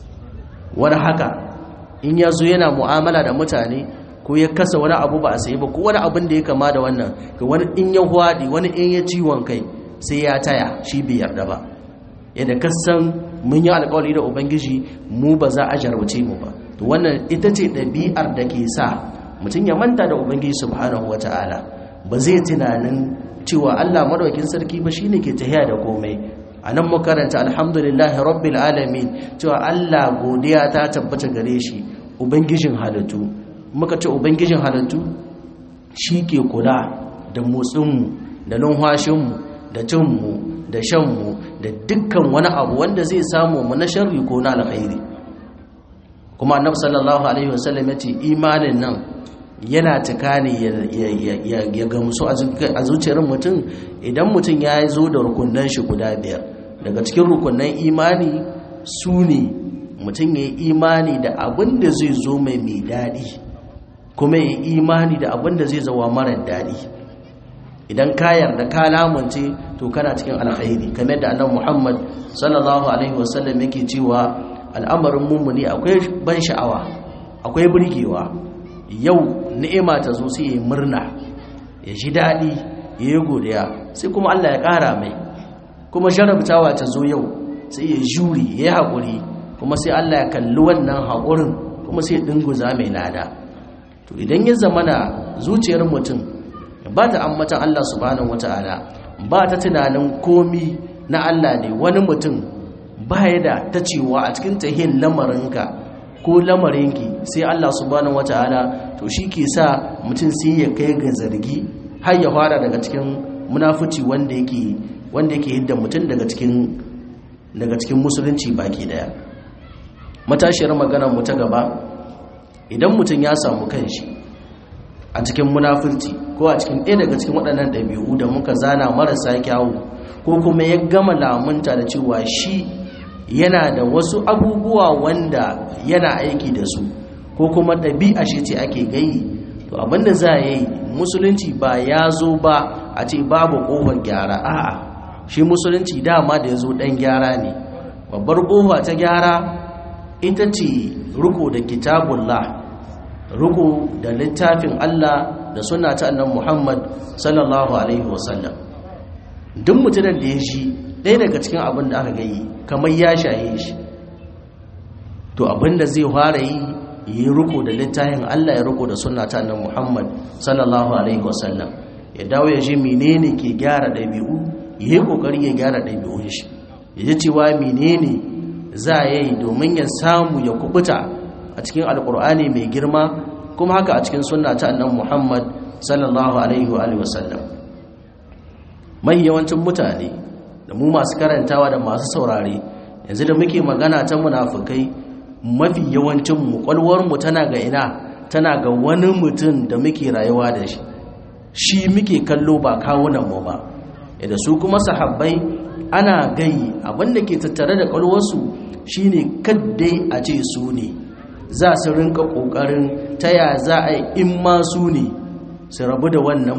wani haka in ya zo yana mu'amala da mutane ko ya kasa wani abu ba a sayi ba ko wani abin da ya kama da wannan ga wani in ya hwaɗi wani in ya ciwon kai sai ya taya shi bai yarda ba yadda kasan mun yi alkawari da ubangiji mu ba za a jarwace mu ba to wannan ita ce ɗabi'ar da ke sa mutum ya manta da ubangiji subhanahu wata'ala ba zai tunanin cewa Allah madaukakin sarki ba shine ke tahiya da komai anan mu karanta alhamdulillahi rabbil alamin cewa Allah godiya ta tabbata gare shi ubangijin halittu muka ce ubangijin halittu shi ke kula da motsinmu da numfashinmu da cinmu da shanmu da dukkan wani abu wanda zai samu mu na sharri ko na alkhairi kuma annabi sallallahu alaihi wasallam ya ce imanin nan yana cika ne ya gamsu a zuciyar mutum idan mutum ya zo da rukunan shi guda biyar daga cikin rukunan imani su ne mutum ya yi imani da abin da zai zo mai mai daɗi kuma ya yi imani da abin da zai zawa marar daɗi idan ka yarda ka lamunce to kana cikin alkhairi kamar da annabi Muhammad sallallahu alaihi wasallam yake cewa al'amarin mummuni akwai ban sha'awa akwai burgewa yau ni'ima ta zo sai ya murna ya ji daɗi ya yi godiya sai kuma Allah ya ƙara mai kuma jarabtawa ta zo yau sai ya juri ya yi haƙuri kuma sai Allah ya kalli wannan haƙurin kuma sai ya dinguza mai lada to idan ya zamana zuciyar mutum ba ta ambatan Allah subhanahu wata'ala ba ta tunanin komi na Allah ne wani mutum ba ya da ta cewa a cikin tahin lamarinka ko lamarinki sai Allah subhanahu wata'ala to shi ke sa mutum sai ya kai ga zargi har ya fara daga cikin munafuci wanda yake wanda yake hidda mutum daga cikin daga cikin musulunci baki daya matashiyar magana mu ta gaba idan mutum ya samu kanshi a cikin munafurci ko ko a cikin ɗaya daga cikin waɗannan ɗabi'u da muka zana marasa kyawu ko kuma ya gama lamunta da cewa shi yana da wasu abubuwa wanda yana aiki da su ko kuma ɗabi'a shi ce ake gayi to abinda za a yi musulunci ba ya zo ba a ce babu ƙofar gyara a'a shi musulunci dama da ya zo ɗan gyara ne babbar ƙofa ta gyara ita ce riko da kitabullah riko da littafin Allah da suna ta annan Muhammad sallallahu alaihi wasallam duk mutumin da ya shi ɗaya daga cikin abin da aka gayi kamar ya shaye shi to abin da zai fara yi yi riko da littafin Allah ya riko da suna ta annan Muhammad sallallahu alaihi wasallam ya dawo ya ji menene ke gyara ɗabi'u ya yi ƙoƙari ya gyara ɗabi'un shi ya ji cewa menene za a yi domin ya samu ya kubuta a cikin alkur'ani mai girma kuma haka a cikin sunna ta annan muhammad sallallahu alaihi wa sallam mai yawancin mutane da mu masu karantawa da masu saurare yanzu da muke magana ta munafukai mafi yawancin mu mu tana ga ina tana ga wani mutum da muke rayuwa da shi shi muke kallo ba kawunan mu ba da su kuma sahabbai ana gai abinda ke tattare da kwalwarsu shine kaddai a ce su ne za su rinka kokarin taya za a yi in ma su ne su rabu da wannan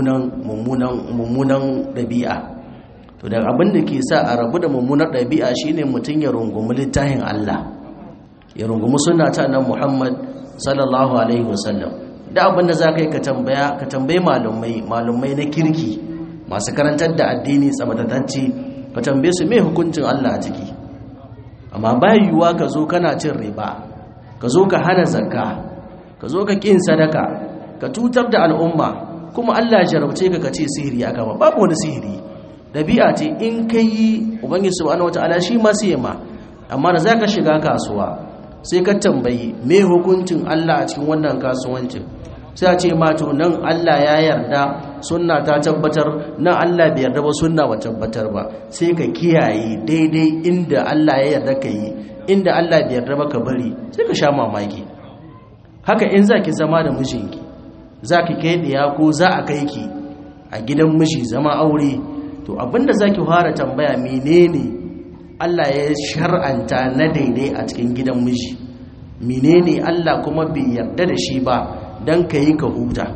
mummunan ɗabi'a to da abinda ke sa a rabu da mummunar ɗabi'a shine mutum ya rungumi littafin Allah ya rungumi suna ta nan Muhammad sallallahu alaihi wasallam da abinda za ka yi ka tambaya ka tambayi malumai malumai na kirki masu karantar da addini tsabatatacce ka tambaye su mai hukuncin Allah a ciki amma bayan yiwuwa ka zo kana cin riba ka zo ka hana zakka ka zo ka kin sadaka ka tutar da al'umma kuma Allah ya jarabce ka kace sihiri aka ba babu wani sihiri dabi'a ce in kai ubangiji subhanahu wataala shi ma sai ma amma da zaka shiga kasuwa sai ka tambayi me hukuncin Allah a cikin wannan kasuwancin sai a ce ma to nan Allah ya yarda sunna ta tabbatar nan Allah bai yarda ba sunna ba tabbatar ba sai ka kiyaye daidai inda Allah ya yarda ka yi inda Allah bai yarda ba ka bari sai ka sha mamaki haka in zaki zama da mijinki zaki kai diya ko za a kai ki a gidan miji zama aure to abinda zaki fara tambaya menene Allah ya shar'anta na daidai a cikin gidan miji menene Allah kuma bai yarda da shi ba don ka yi ka huta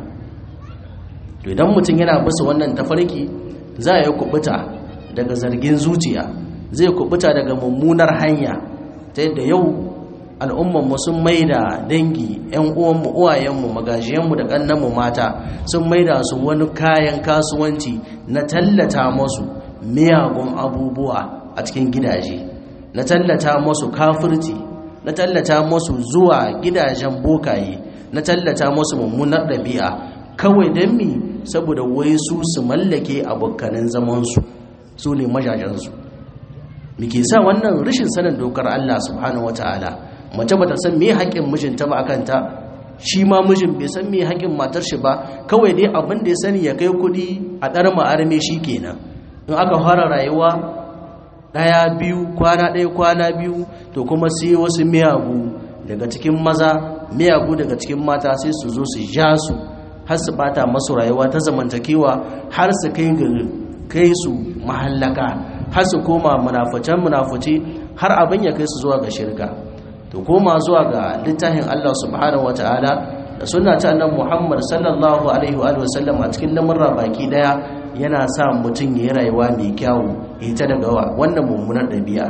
to idan mutum yana bisa wannan tafarki za a yi kubuta daga zargin zuciya zai kubuta daga mummunar hanya ta yadda yau al'ummanmu sun maida dangi 'yan uwanmu uwayenmu magajiyanmu da ƙannanmu mata sun maida su wani kayan kasuwanci na tallata masu miyagun abubuwa a cikin gidaje na tallata masu kafirci na tallata masu zuwa gidajen bokaye na tallata musu mummunar ɗabi'a kawai don mi saboda wai su su mallake abokanin zamansu su ne majajensu muke sa wannan rashin sanin dokar Allah subhanahu wata'ala mace bata san me haƙƙin mijinta ba akanta shi ma mijin bai san me haƙƙin matar shi ba kawai dai abin da ya sani ya kai kuɗi a ɗar ma'arme shi kenan in aka fara rayuwa ɗaya biyu kwana ɗaya kwana biyu to kuma sai wasu miyagu daga cikin maza miyagu daga cikin mata sai su zo su ja su har su bata masu rayuwa ta zamantakewa har su kai ga kai su mahallaka har su koma munafucan munafuci har abin ya kai su zuwa ga shirka to koma zuwa ga littafin Allah subhanahu wataala da sunna ta annabi Muhammad sallallahu alaihi wa sallam a cikin lamurra baki daya yana sa mutum ya yi rayuwa mai kyawu ita daga wannan mummunar ɗabi'a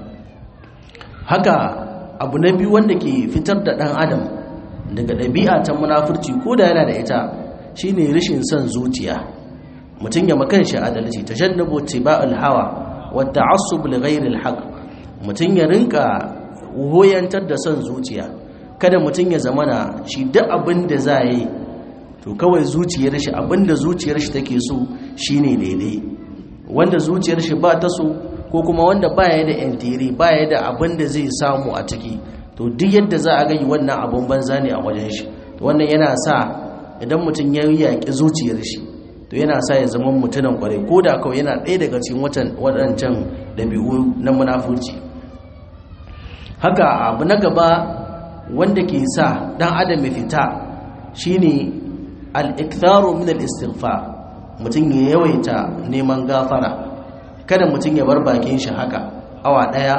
haka abu na biyu wanda ke fitar da ɗan adam daga ɗabi'a ta munafurci ko da yana da ita shine rashin son zuciya mutum ya makan shi adalci ta jannabu tiba'ul hawa wa ta'assub li ghayril haqq mutum ya rinka hoyantar da son zuciya kada mutum ya zamana shi duk abin da za yi to kawai zuciyar shi abin da zuciyar shi take so shine daidai wanda zuciyar shi ba ta so ko kuma wanda baya da yantiri baya da abin da zai samu a ciki to duk yadda za a gani wannan abun banza ne a wajen shi wannan yana sa idan mutum ya yaƙi zuciyar shi to yana sa ya zama mutumin kwarai ko da kawai yana ɗaya daga cikin waɗancan ɗabi'u na munafurci haka abu na gaba wanda ke sa ɗan adam ya fita shine al-iktharu min al-istighfar mutum ya yawaita neman gafara kada mutum ya bar bakin shi haka awa daya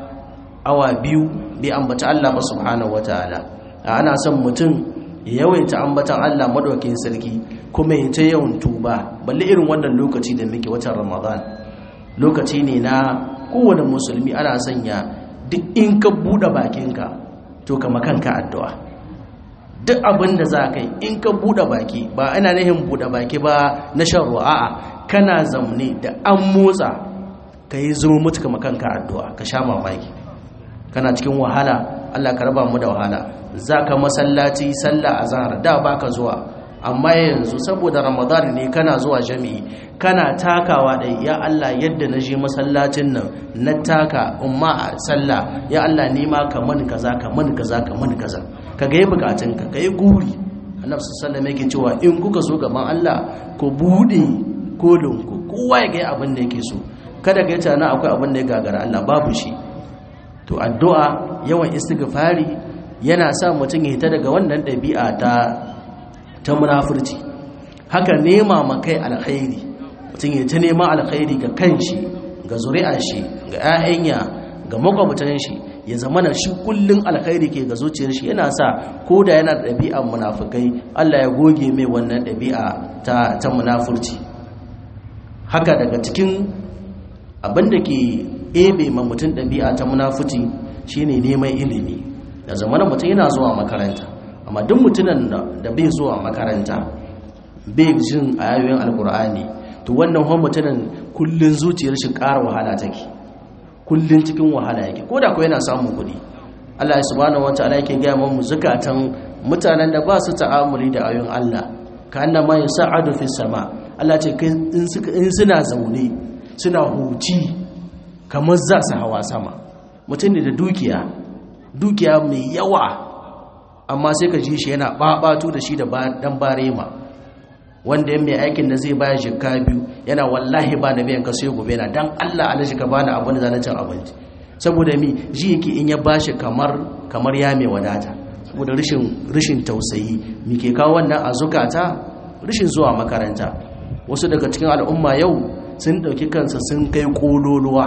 awa biyu bai ambata Allah ba subhanahu wataala ana son mutum ya yawaita ambatan Allah madaukakin sarki kuma ya ta yawan tuba balle irin wannan lokaci da muke watan Ramadan lokaci ne na kowane musulmi ana sanya duk in ka bude bakinka to kama kanka addu'a duk abin da za ka yi in ka bude baki ba ana nihin bude baki ba na shan ruwa a'a kana zamne da an motsa ka yi zama mutu kama kanka addu'a ka sha mamaki kana cikin wahala Allah ka raba mu da wahala za ka masallaci sallah a zahar da ba ka zuwa amma yanzu saboda ramadan ne kana zuwa jami'i kana takawa da ya Allah yadda na je masallacin nan na taka umma a sallah ya Allah nima ka mani kaza ka mani kaza ka mani kaza ka ga bukatunka ka yi guri annabi sallallahu alaihi yake cewa in kuka so gaban Allah ku bude kolinku kowa ya ga abin da yake so kada ga tana akwai abin da ya gagara Allah babu shi to addu'a yawan istighfari yana sa mutum ya hita daga wannan ɗabi'a ta ta munafurci haka nema makai alkhairi mutum ya ta nema alkhairi ga kanshi ga zuri'ar shi ga 'ya'yanya ga makwabtan shi ya zama na shi kullun alkhairi ke ga zuciyar shi yana sa ko da yana da ɗabi'ar munafukai Allah ya goge mai wannan ɗabi'a ta ta munafurci haka daga cikin abin da ke ebe ma mutum ɗabi'a ta munafurci shine neman ilimi da zamanin mutum yana zuwa makaranta amma duk mutumin da bai zuwa makaranta bai jin ayoyin alkur'ani to wannan hon mutumin kullun zuciyar shi ƙara wahala take kullun cikin wahala yake ko da ko yana samun kuɗi Allah ya subhanahu wataala yake ga mu zakatan mutanen da ba su ta'amuli da ayoyin Allah ka annama yas'adu fi sama Allah ce in suka in suna zaune suna huci kamar za su hawa sama mutum ne da dukiya dukiya mai yawa amma sai ka ji shi yana babatu da shi da dan barema wanda yan mai aikin da zai baya jikka biyu yana wallahi ba da biyan ka sai gobe na dan Allah alaji ka bani abin da zan cin abinci saboda mi ji yake in ya bashi kamar kamar ya mai wadata saboda rashin rashin tausayi mi ke kawo wannan a zukata rashin zuwa makaranta wasu daga cikin al'umma yau sun dauki kansa sun kai kololuwa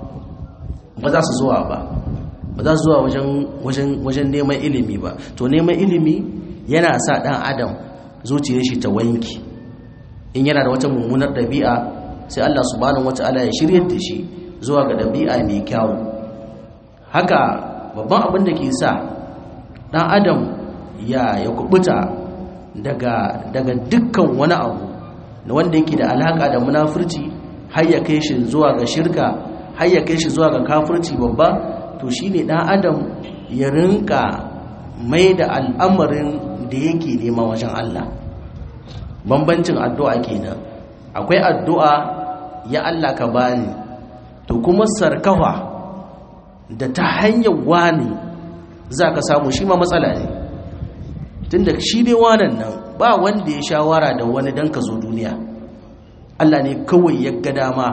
ba za su zuwa ba ba za su zuwa wajen neman ilimi ba to neman ilimi yana sa ɗan adam zuciyar shi ta wanki in yana da wata mummunar ɗabi'a sai Allah subhanahu wata'ala ya shirya da shi zuwa ga ɗabi'a mai kyawu haka babban abin da ke sa ɗan adam ya ya kubuta daga daga dukkan wani abu na wanda yake da alaka da munafurci har ya kai shi zuwa ga shirka har ya kai shi zuwa ga kafirci babba to shi ne ɗan adam ya rinka mai da al'amarin da yake nema wajen Allah bambancin addu'a kenan akwai addu'a ya Allah ka bani to kuma sarkawa da ta hanyar wani za ka samu shi ma matsala ne tun da shi dai wanan nan ba wanda ya shawara da wani don ka zo duniya Allah ne kawai ya ga dama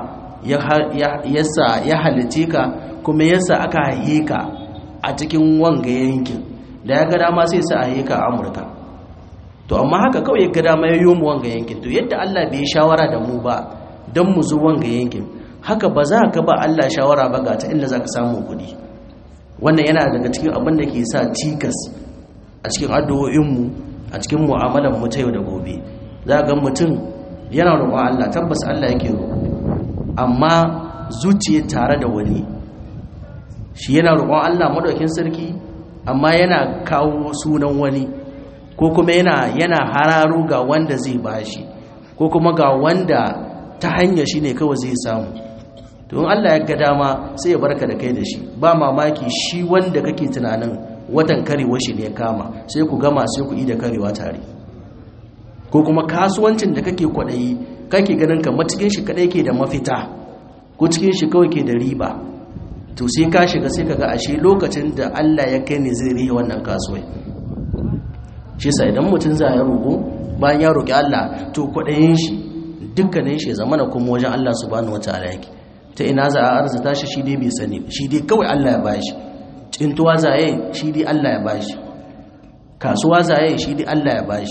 ya halice ka kuma yasa aka haihe ka a cikin wanga yankin da ya ga dama sai sa haihe ka a amurka to amma haka kawai ya ga dama ya yi mu wanga yankin to yadda allah bai shawara da mu ba don mu zo wanga yankin haka ba za ka ba allah shawara ba ga ta inda za ka samu kuɗi wannan yana daga cikin abin da ke sa cikas a cikin addu'o'inmu a cikin mu'amalar mu ta yau da gobe za ga mutum yana roƙon allah tabbas allah yake roƙo amma zuciya tare da wani shi yana roƙon Allah madaukin sarki amma yana kawo sunan wani ko kuma yana yana hararo ga wanda zai bashi ko kuma ga wanda ta hanya shi ne kawai zai samu to in Allah ya ga dama sai ya barka da kai da shi ba mamaki shi wanda kake tunanin watan karewa shi ne kama sai ku gama sai ku yi da karewa tare ko kuma kasuwancin da kake kwaɗayi kake ganin kamar cikin shi kaɗai ke da mafita ko cikin shi kawai ke da riba to sai ka shiga sai ka ga ashe lokacin da Allah ya kai ne zai rihe wannan kasuwai shi sa idan mutum za ya roƙo bayan ya roƙi Allah to kwaɗayin shi dukkanin shi zama na kuma wajen Allah subhanahu wataala yake ta ina za a arzuta shi shi dai bai sani shi dai kawai Allah ya bashi cintuwa za yi shi dai Allah ya bashi kasuwa za yi shi dai Allah ya bashi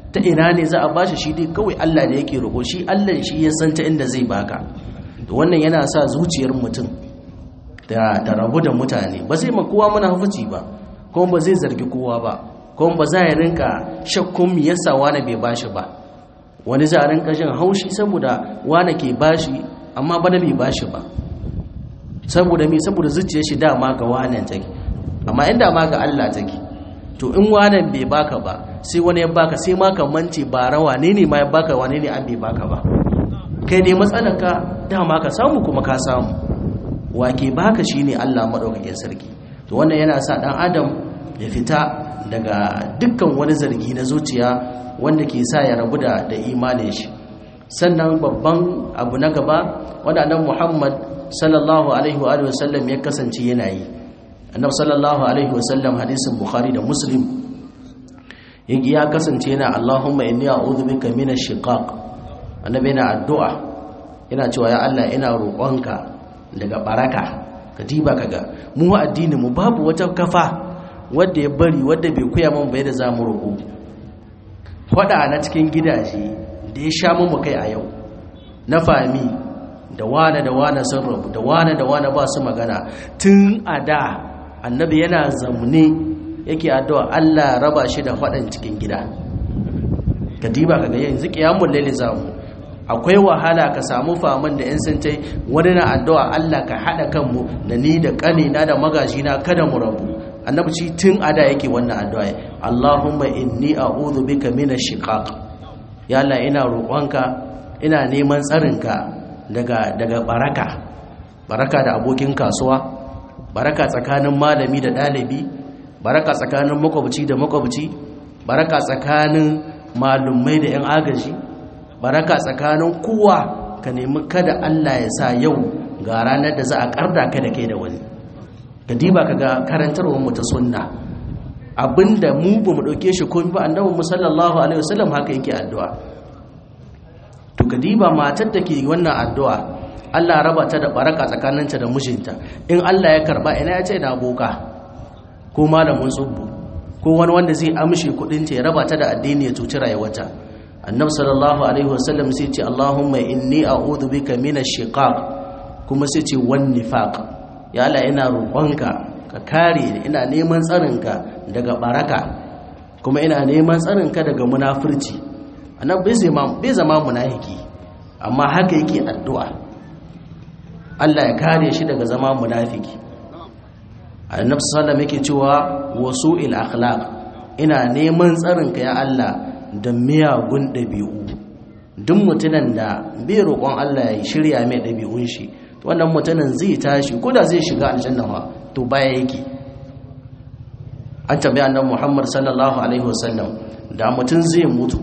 ta ina ne za a bashi shi dai kawai Allah da yake roƙo shi Allah shi ya san ta inda zai baka to wannan yana sa zuciyar mutum da da rabu da mutane ba zai ma kowa munafici ba kuma ba zai zargi kowa ba kuma ba za ya rinka shakkun me yasa wani bai bashi ba wani za a rinka jin haushi saboda wani ke bashi amma bana bai bashi ba saboda me saboda zuciyar shi dama ga wannan take amma inda ma ga Allah take to in wannan bai baka ba sai wani ya baka sai ma ka mance ba rawa ne ne ma ya baka wane ne an bai baka ba kai ne matsalarka dama ka samu kuma ka samu wake baka shine Allah madaukakin sarki to wannan yana sa dan adam ya fita daga dukkan wani zargi na zuciya wanda ke sa ya rabu da da imanin shi sannan babban abu na gaba wanda annabi Muhammad sallallahu alaihi wa alihi wasallam ya kasance yana yi annabi sallallahu alaihi wasallam hadisin bukhari da muslim yake ya kasance yana Allahumma inni a'udhu bika minash shiqaq annabi yana addu'a yana cewa ya Allah ina roƙonka daga baraka ka diba kaga mu addinin mu babu wata kafa wanda ya bari wanda bai koya mun bai da zamu roƙo fada na cikin gidaje da ya sha mu kai a yau na fami da wane da wane sun rabu da wane da wane ba su magana tun a da annabi yana zamne yake addu'a Allah raba shi da faɗan cikin gida ka diba ka ga yanzu qiyamul layli zamu akwai wahala ka samu faman da yan sun tai wani na addu'a Allah ka hada kanmu da ni da kanina da magajina kada mu rabu annabi shi tun a da yake wannan addu'a Allahumma inni a'udhu bika minash shiqaq ya Allah ina roƙonka ina neman tsarinka daga daga baraka baraka da abokin kasuwa baraka tsakanin malami da ɗalibi baraka tsakanin makwabci da makwabci baraka tsakanin malumai da 'yan agaji baraka tsakanin kowa ka nemi kada Allah ya sa yau ga ranar da za a karda ka da kai da wani ka diba ka ga karantarwar mu ta sunna abinda mu ba mu dauke shi komai ba annabi mu sallallahu alaihi wasallam haka yake addu'a to ka diba matar da ke wannan addu'a Allah raba ta da baraka tsakaninta da mijinta in Allah ya karba ina ya ce na boka ko malamin tsubbu ko wani wanda zai amshe kudinta ya raba ta da addini ya cuci rayuwarta annabi sallallahu alaihi wasallam sai ce Allahumma inni a'udhu bika minash shiqaq kuma sai ce wan nifaq ya Allah ina roƙonka ka kare ni ina neman tsarinka daga baraka kuma ina neman tsarinka daga munafurci annabi bai zama bai zama munafiki amma haka yake addu'a Allah ya kare shi daga zama munafiki annabi sallallahu yake cewa wasu'il akhlaq ina neman tsarinka ya Allah da miyagun dabi'u duk mutumin da bai roƙon Allah ya shirya mai dabi'un shi wannan mutumin zai tashi ko da zai shiga aljanna fa to baya yake an tambaye annabi Muhammad sallallahu alaihi wasallam da mutum zai mutu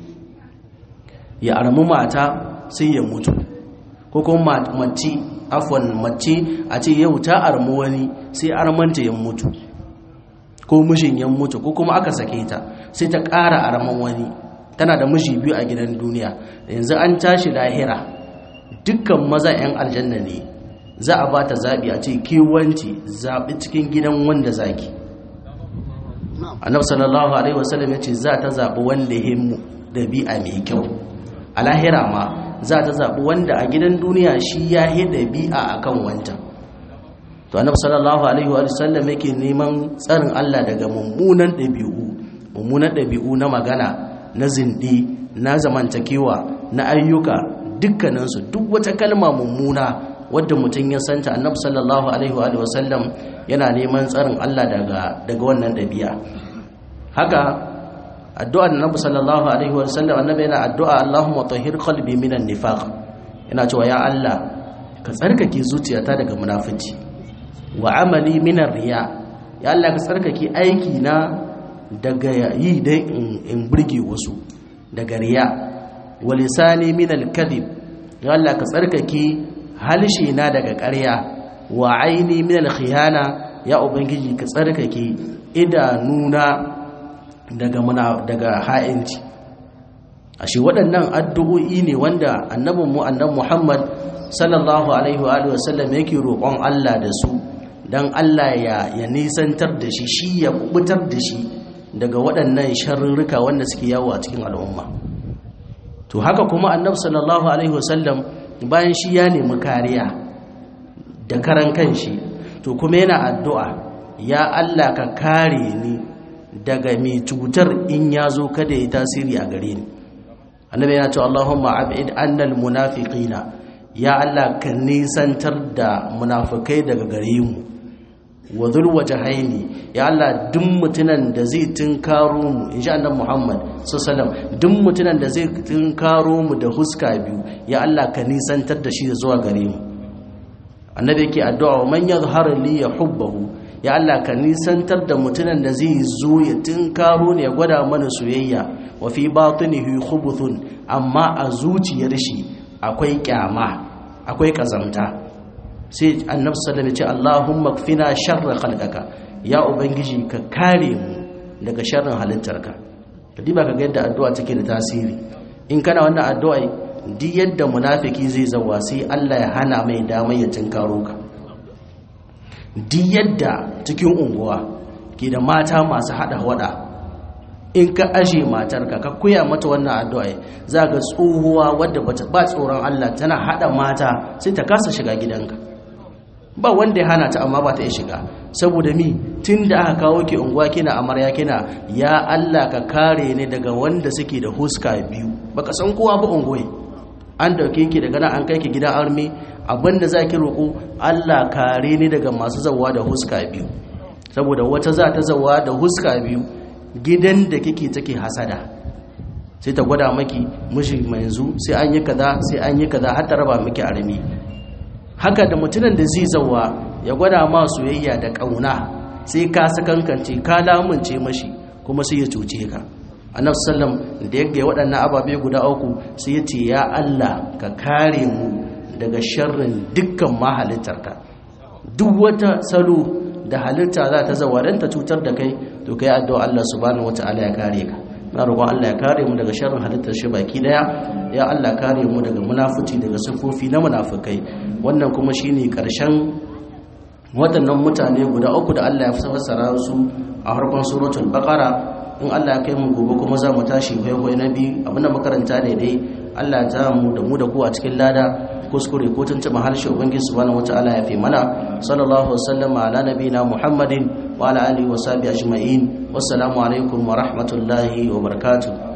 ya armu mata sai ya mutu ko kuma mace afwan mace a ce yau ta armu wani sai armanta ya mutu ko mijin ya mutu ko kuma aka sake ta sai ta ƙara arman wani tana da miji biyu a gidan duniya yanzu an tashi lahira dukkan maza 'yan aljanna ne za a ba ta zaɓi a ce kewanci zaɓi cikin gidan wanda zaki annabi sallallahu alaihi wasallam ya ce za ta zaɓi wanda ya mu ɗabi'a mai kyau a lahira ma za ta zaɓi wanda a gidan duniya shi ya yi ɗabi'a a kan wancan to annabi sallallahu alaihi wa sallam yake neman tsarin Allah daga mummunan ɗabi'u mummunan ɗabi'u na magana na zindi na zamantakewa na ayyuka dukkaninsu duk wata kalma mummuna wadda mutum ya santa annabi sallallahu alaihi wa sallam yana neman tsarin Allah daga daga wannan ɗabi'a haka addu'a annabi sallallahu alaihi wa sallam annabi yana addu'a Allahumma tahhir qalbi minan nifaq yana cewa ya Allah ka tsarkake zuciyata daga munafici wa amali minar riya ya Allah ka tsarkake aiki na daga yi dai in burge wasu daga riya wa lisani minal kadhib ya Allah ka tsarkake halshe na daga ƙarya wa aini minal khiyana ya ubangiji ka tsarkake idanuna daga muna daga ha'inci ashe waɗannan addu'o'i ne wanda annabinmu annabi Muhammad sallallahu alaihi wa sallam yake roƙon Allah da su don Allah ya, ya nisantar da shi shi ya kubutar da shi daga waɗannan sharrurruka wanda suke yawo a cikin al'umma to haka kuma annabi sallallahu alaihi wasallam bayan shi ya nemi kariya da karan kanshi to kuma yana addu'a ya Allah ka kare ni daga mai cutar in ya zo kada ya tasiri a gare ni annabi yana cewa Allahumma ab'id annal munafiqina ya Allah ka nisantar da munafikai daga gare mu wa dhul wajhaini ya Allah duk mutunan da zai tunkaro mu insha Allah Muhammad sallallahu alaihi duk mutunan da zai tunkaro mu da huska biyu ya Allah ka nisantar da shi zuwa gare mu annabi yake addu'a wa man yadhhar li yahubbahu ya Allah ka nisantar da mutunan da zai zo ya tunkaro ne ya gwada mana soyayya wa fi batinihi khubuthun amma a zuciyar shi akwai kyama akwai kazamta sai annabi sallallahu alaihi ce Allahumma kfina sharra khalqaka ya ubangiji ka kare mu daga sharrin halittarka kadi ba ka ga yadda addu'a take da tasiri in kana wannan addu'a duk yadda munafiki zai zawa sai Allah ya hana mai damar ya tunkaro ka duk yadda cikin unguwa ke da mata masu hada wada in ka aje matarka ka koya mata wannan addu'a za ga tsohuwa wadda ba tsoron Allah tana hada mata sai ta kasa shiga gidanka ba wanda ya hana ta amma ba ta iya shiga saboda mi tun da aka kawo ki unguwa kina amarya kina ya Allah ka kare ni daga wanda suke da huska biyu baka san kowa ba unguwai an dauke ki daga nan an kai ki gidan armi abinda za ki roƙo Allah kare ni daga masu zawa da huska biyu saboda wata za ta zawa da huska biyu gidan da kike take hasada sai ta gwada maki mishi yanzu sai an yi kaza sai an yi kaza har ta raba miki armi haka da mutumin da zai zawa ya gwada ma soyayya da kauna sai ka sakankance ka lamunce mashi kuma sai ya cuce ka annabi sallam da ya ga waɗannan ababe guda uku sai ya ce ya Allah ka kare mu daga sharrin dukkan mahalittarka duk wata salo da halitta za ta zawa don ta cutar da kai to kai addu'a Allah subhanahu wataala ya kare ka na roƙon Allah ya kare mu daga sharrin halittar shi baki daya ya Allah kare mu daga munafici daga sifofi na munafikai wannan kuma shine karshen waɗannan mutane guda uku da Allah ya fassara su a harkon suratul baqara in Allah ya kai mu gobe kuma za mu tashi kwaikwayo na biyu abinda makaranta ne dai Allah ya ta mu da mu da ku a cikin lada kuskure ko tuntuɓa harshe ubangiji subhanahu wataala ya fi mana sallallahu wasallama ala nabina muhammadin wa ala alihi wa sahbihi ajma'in wassalamu alaikum wa rahmatullahi wa barakatuh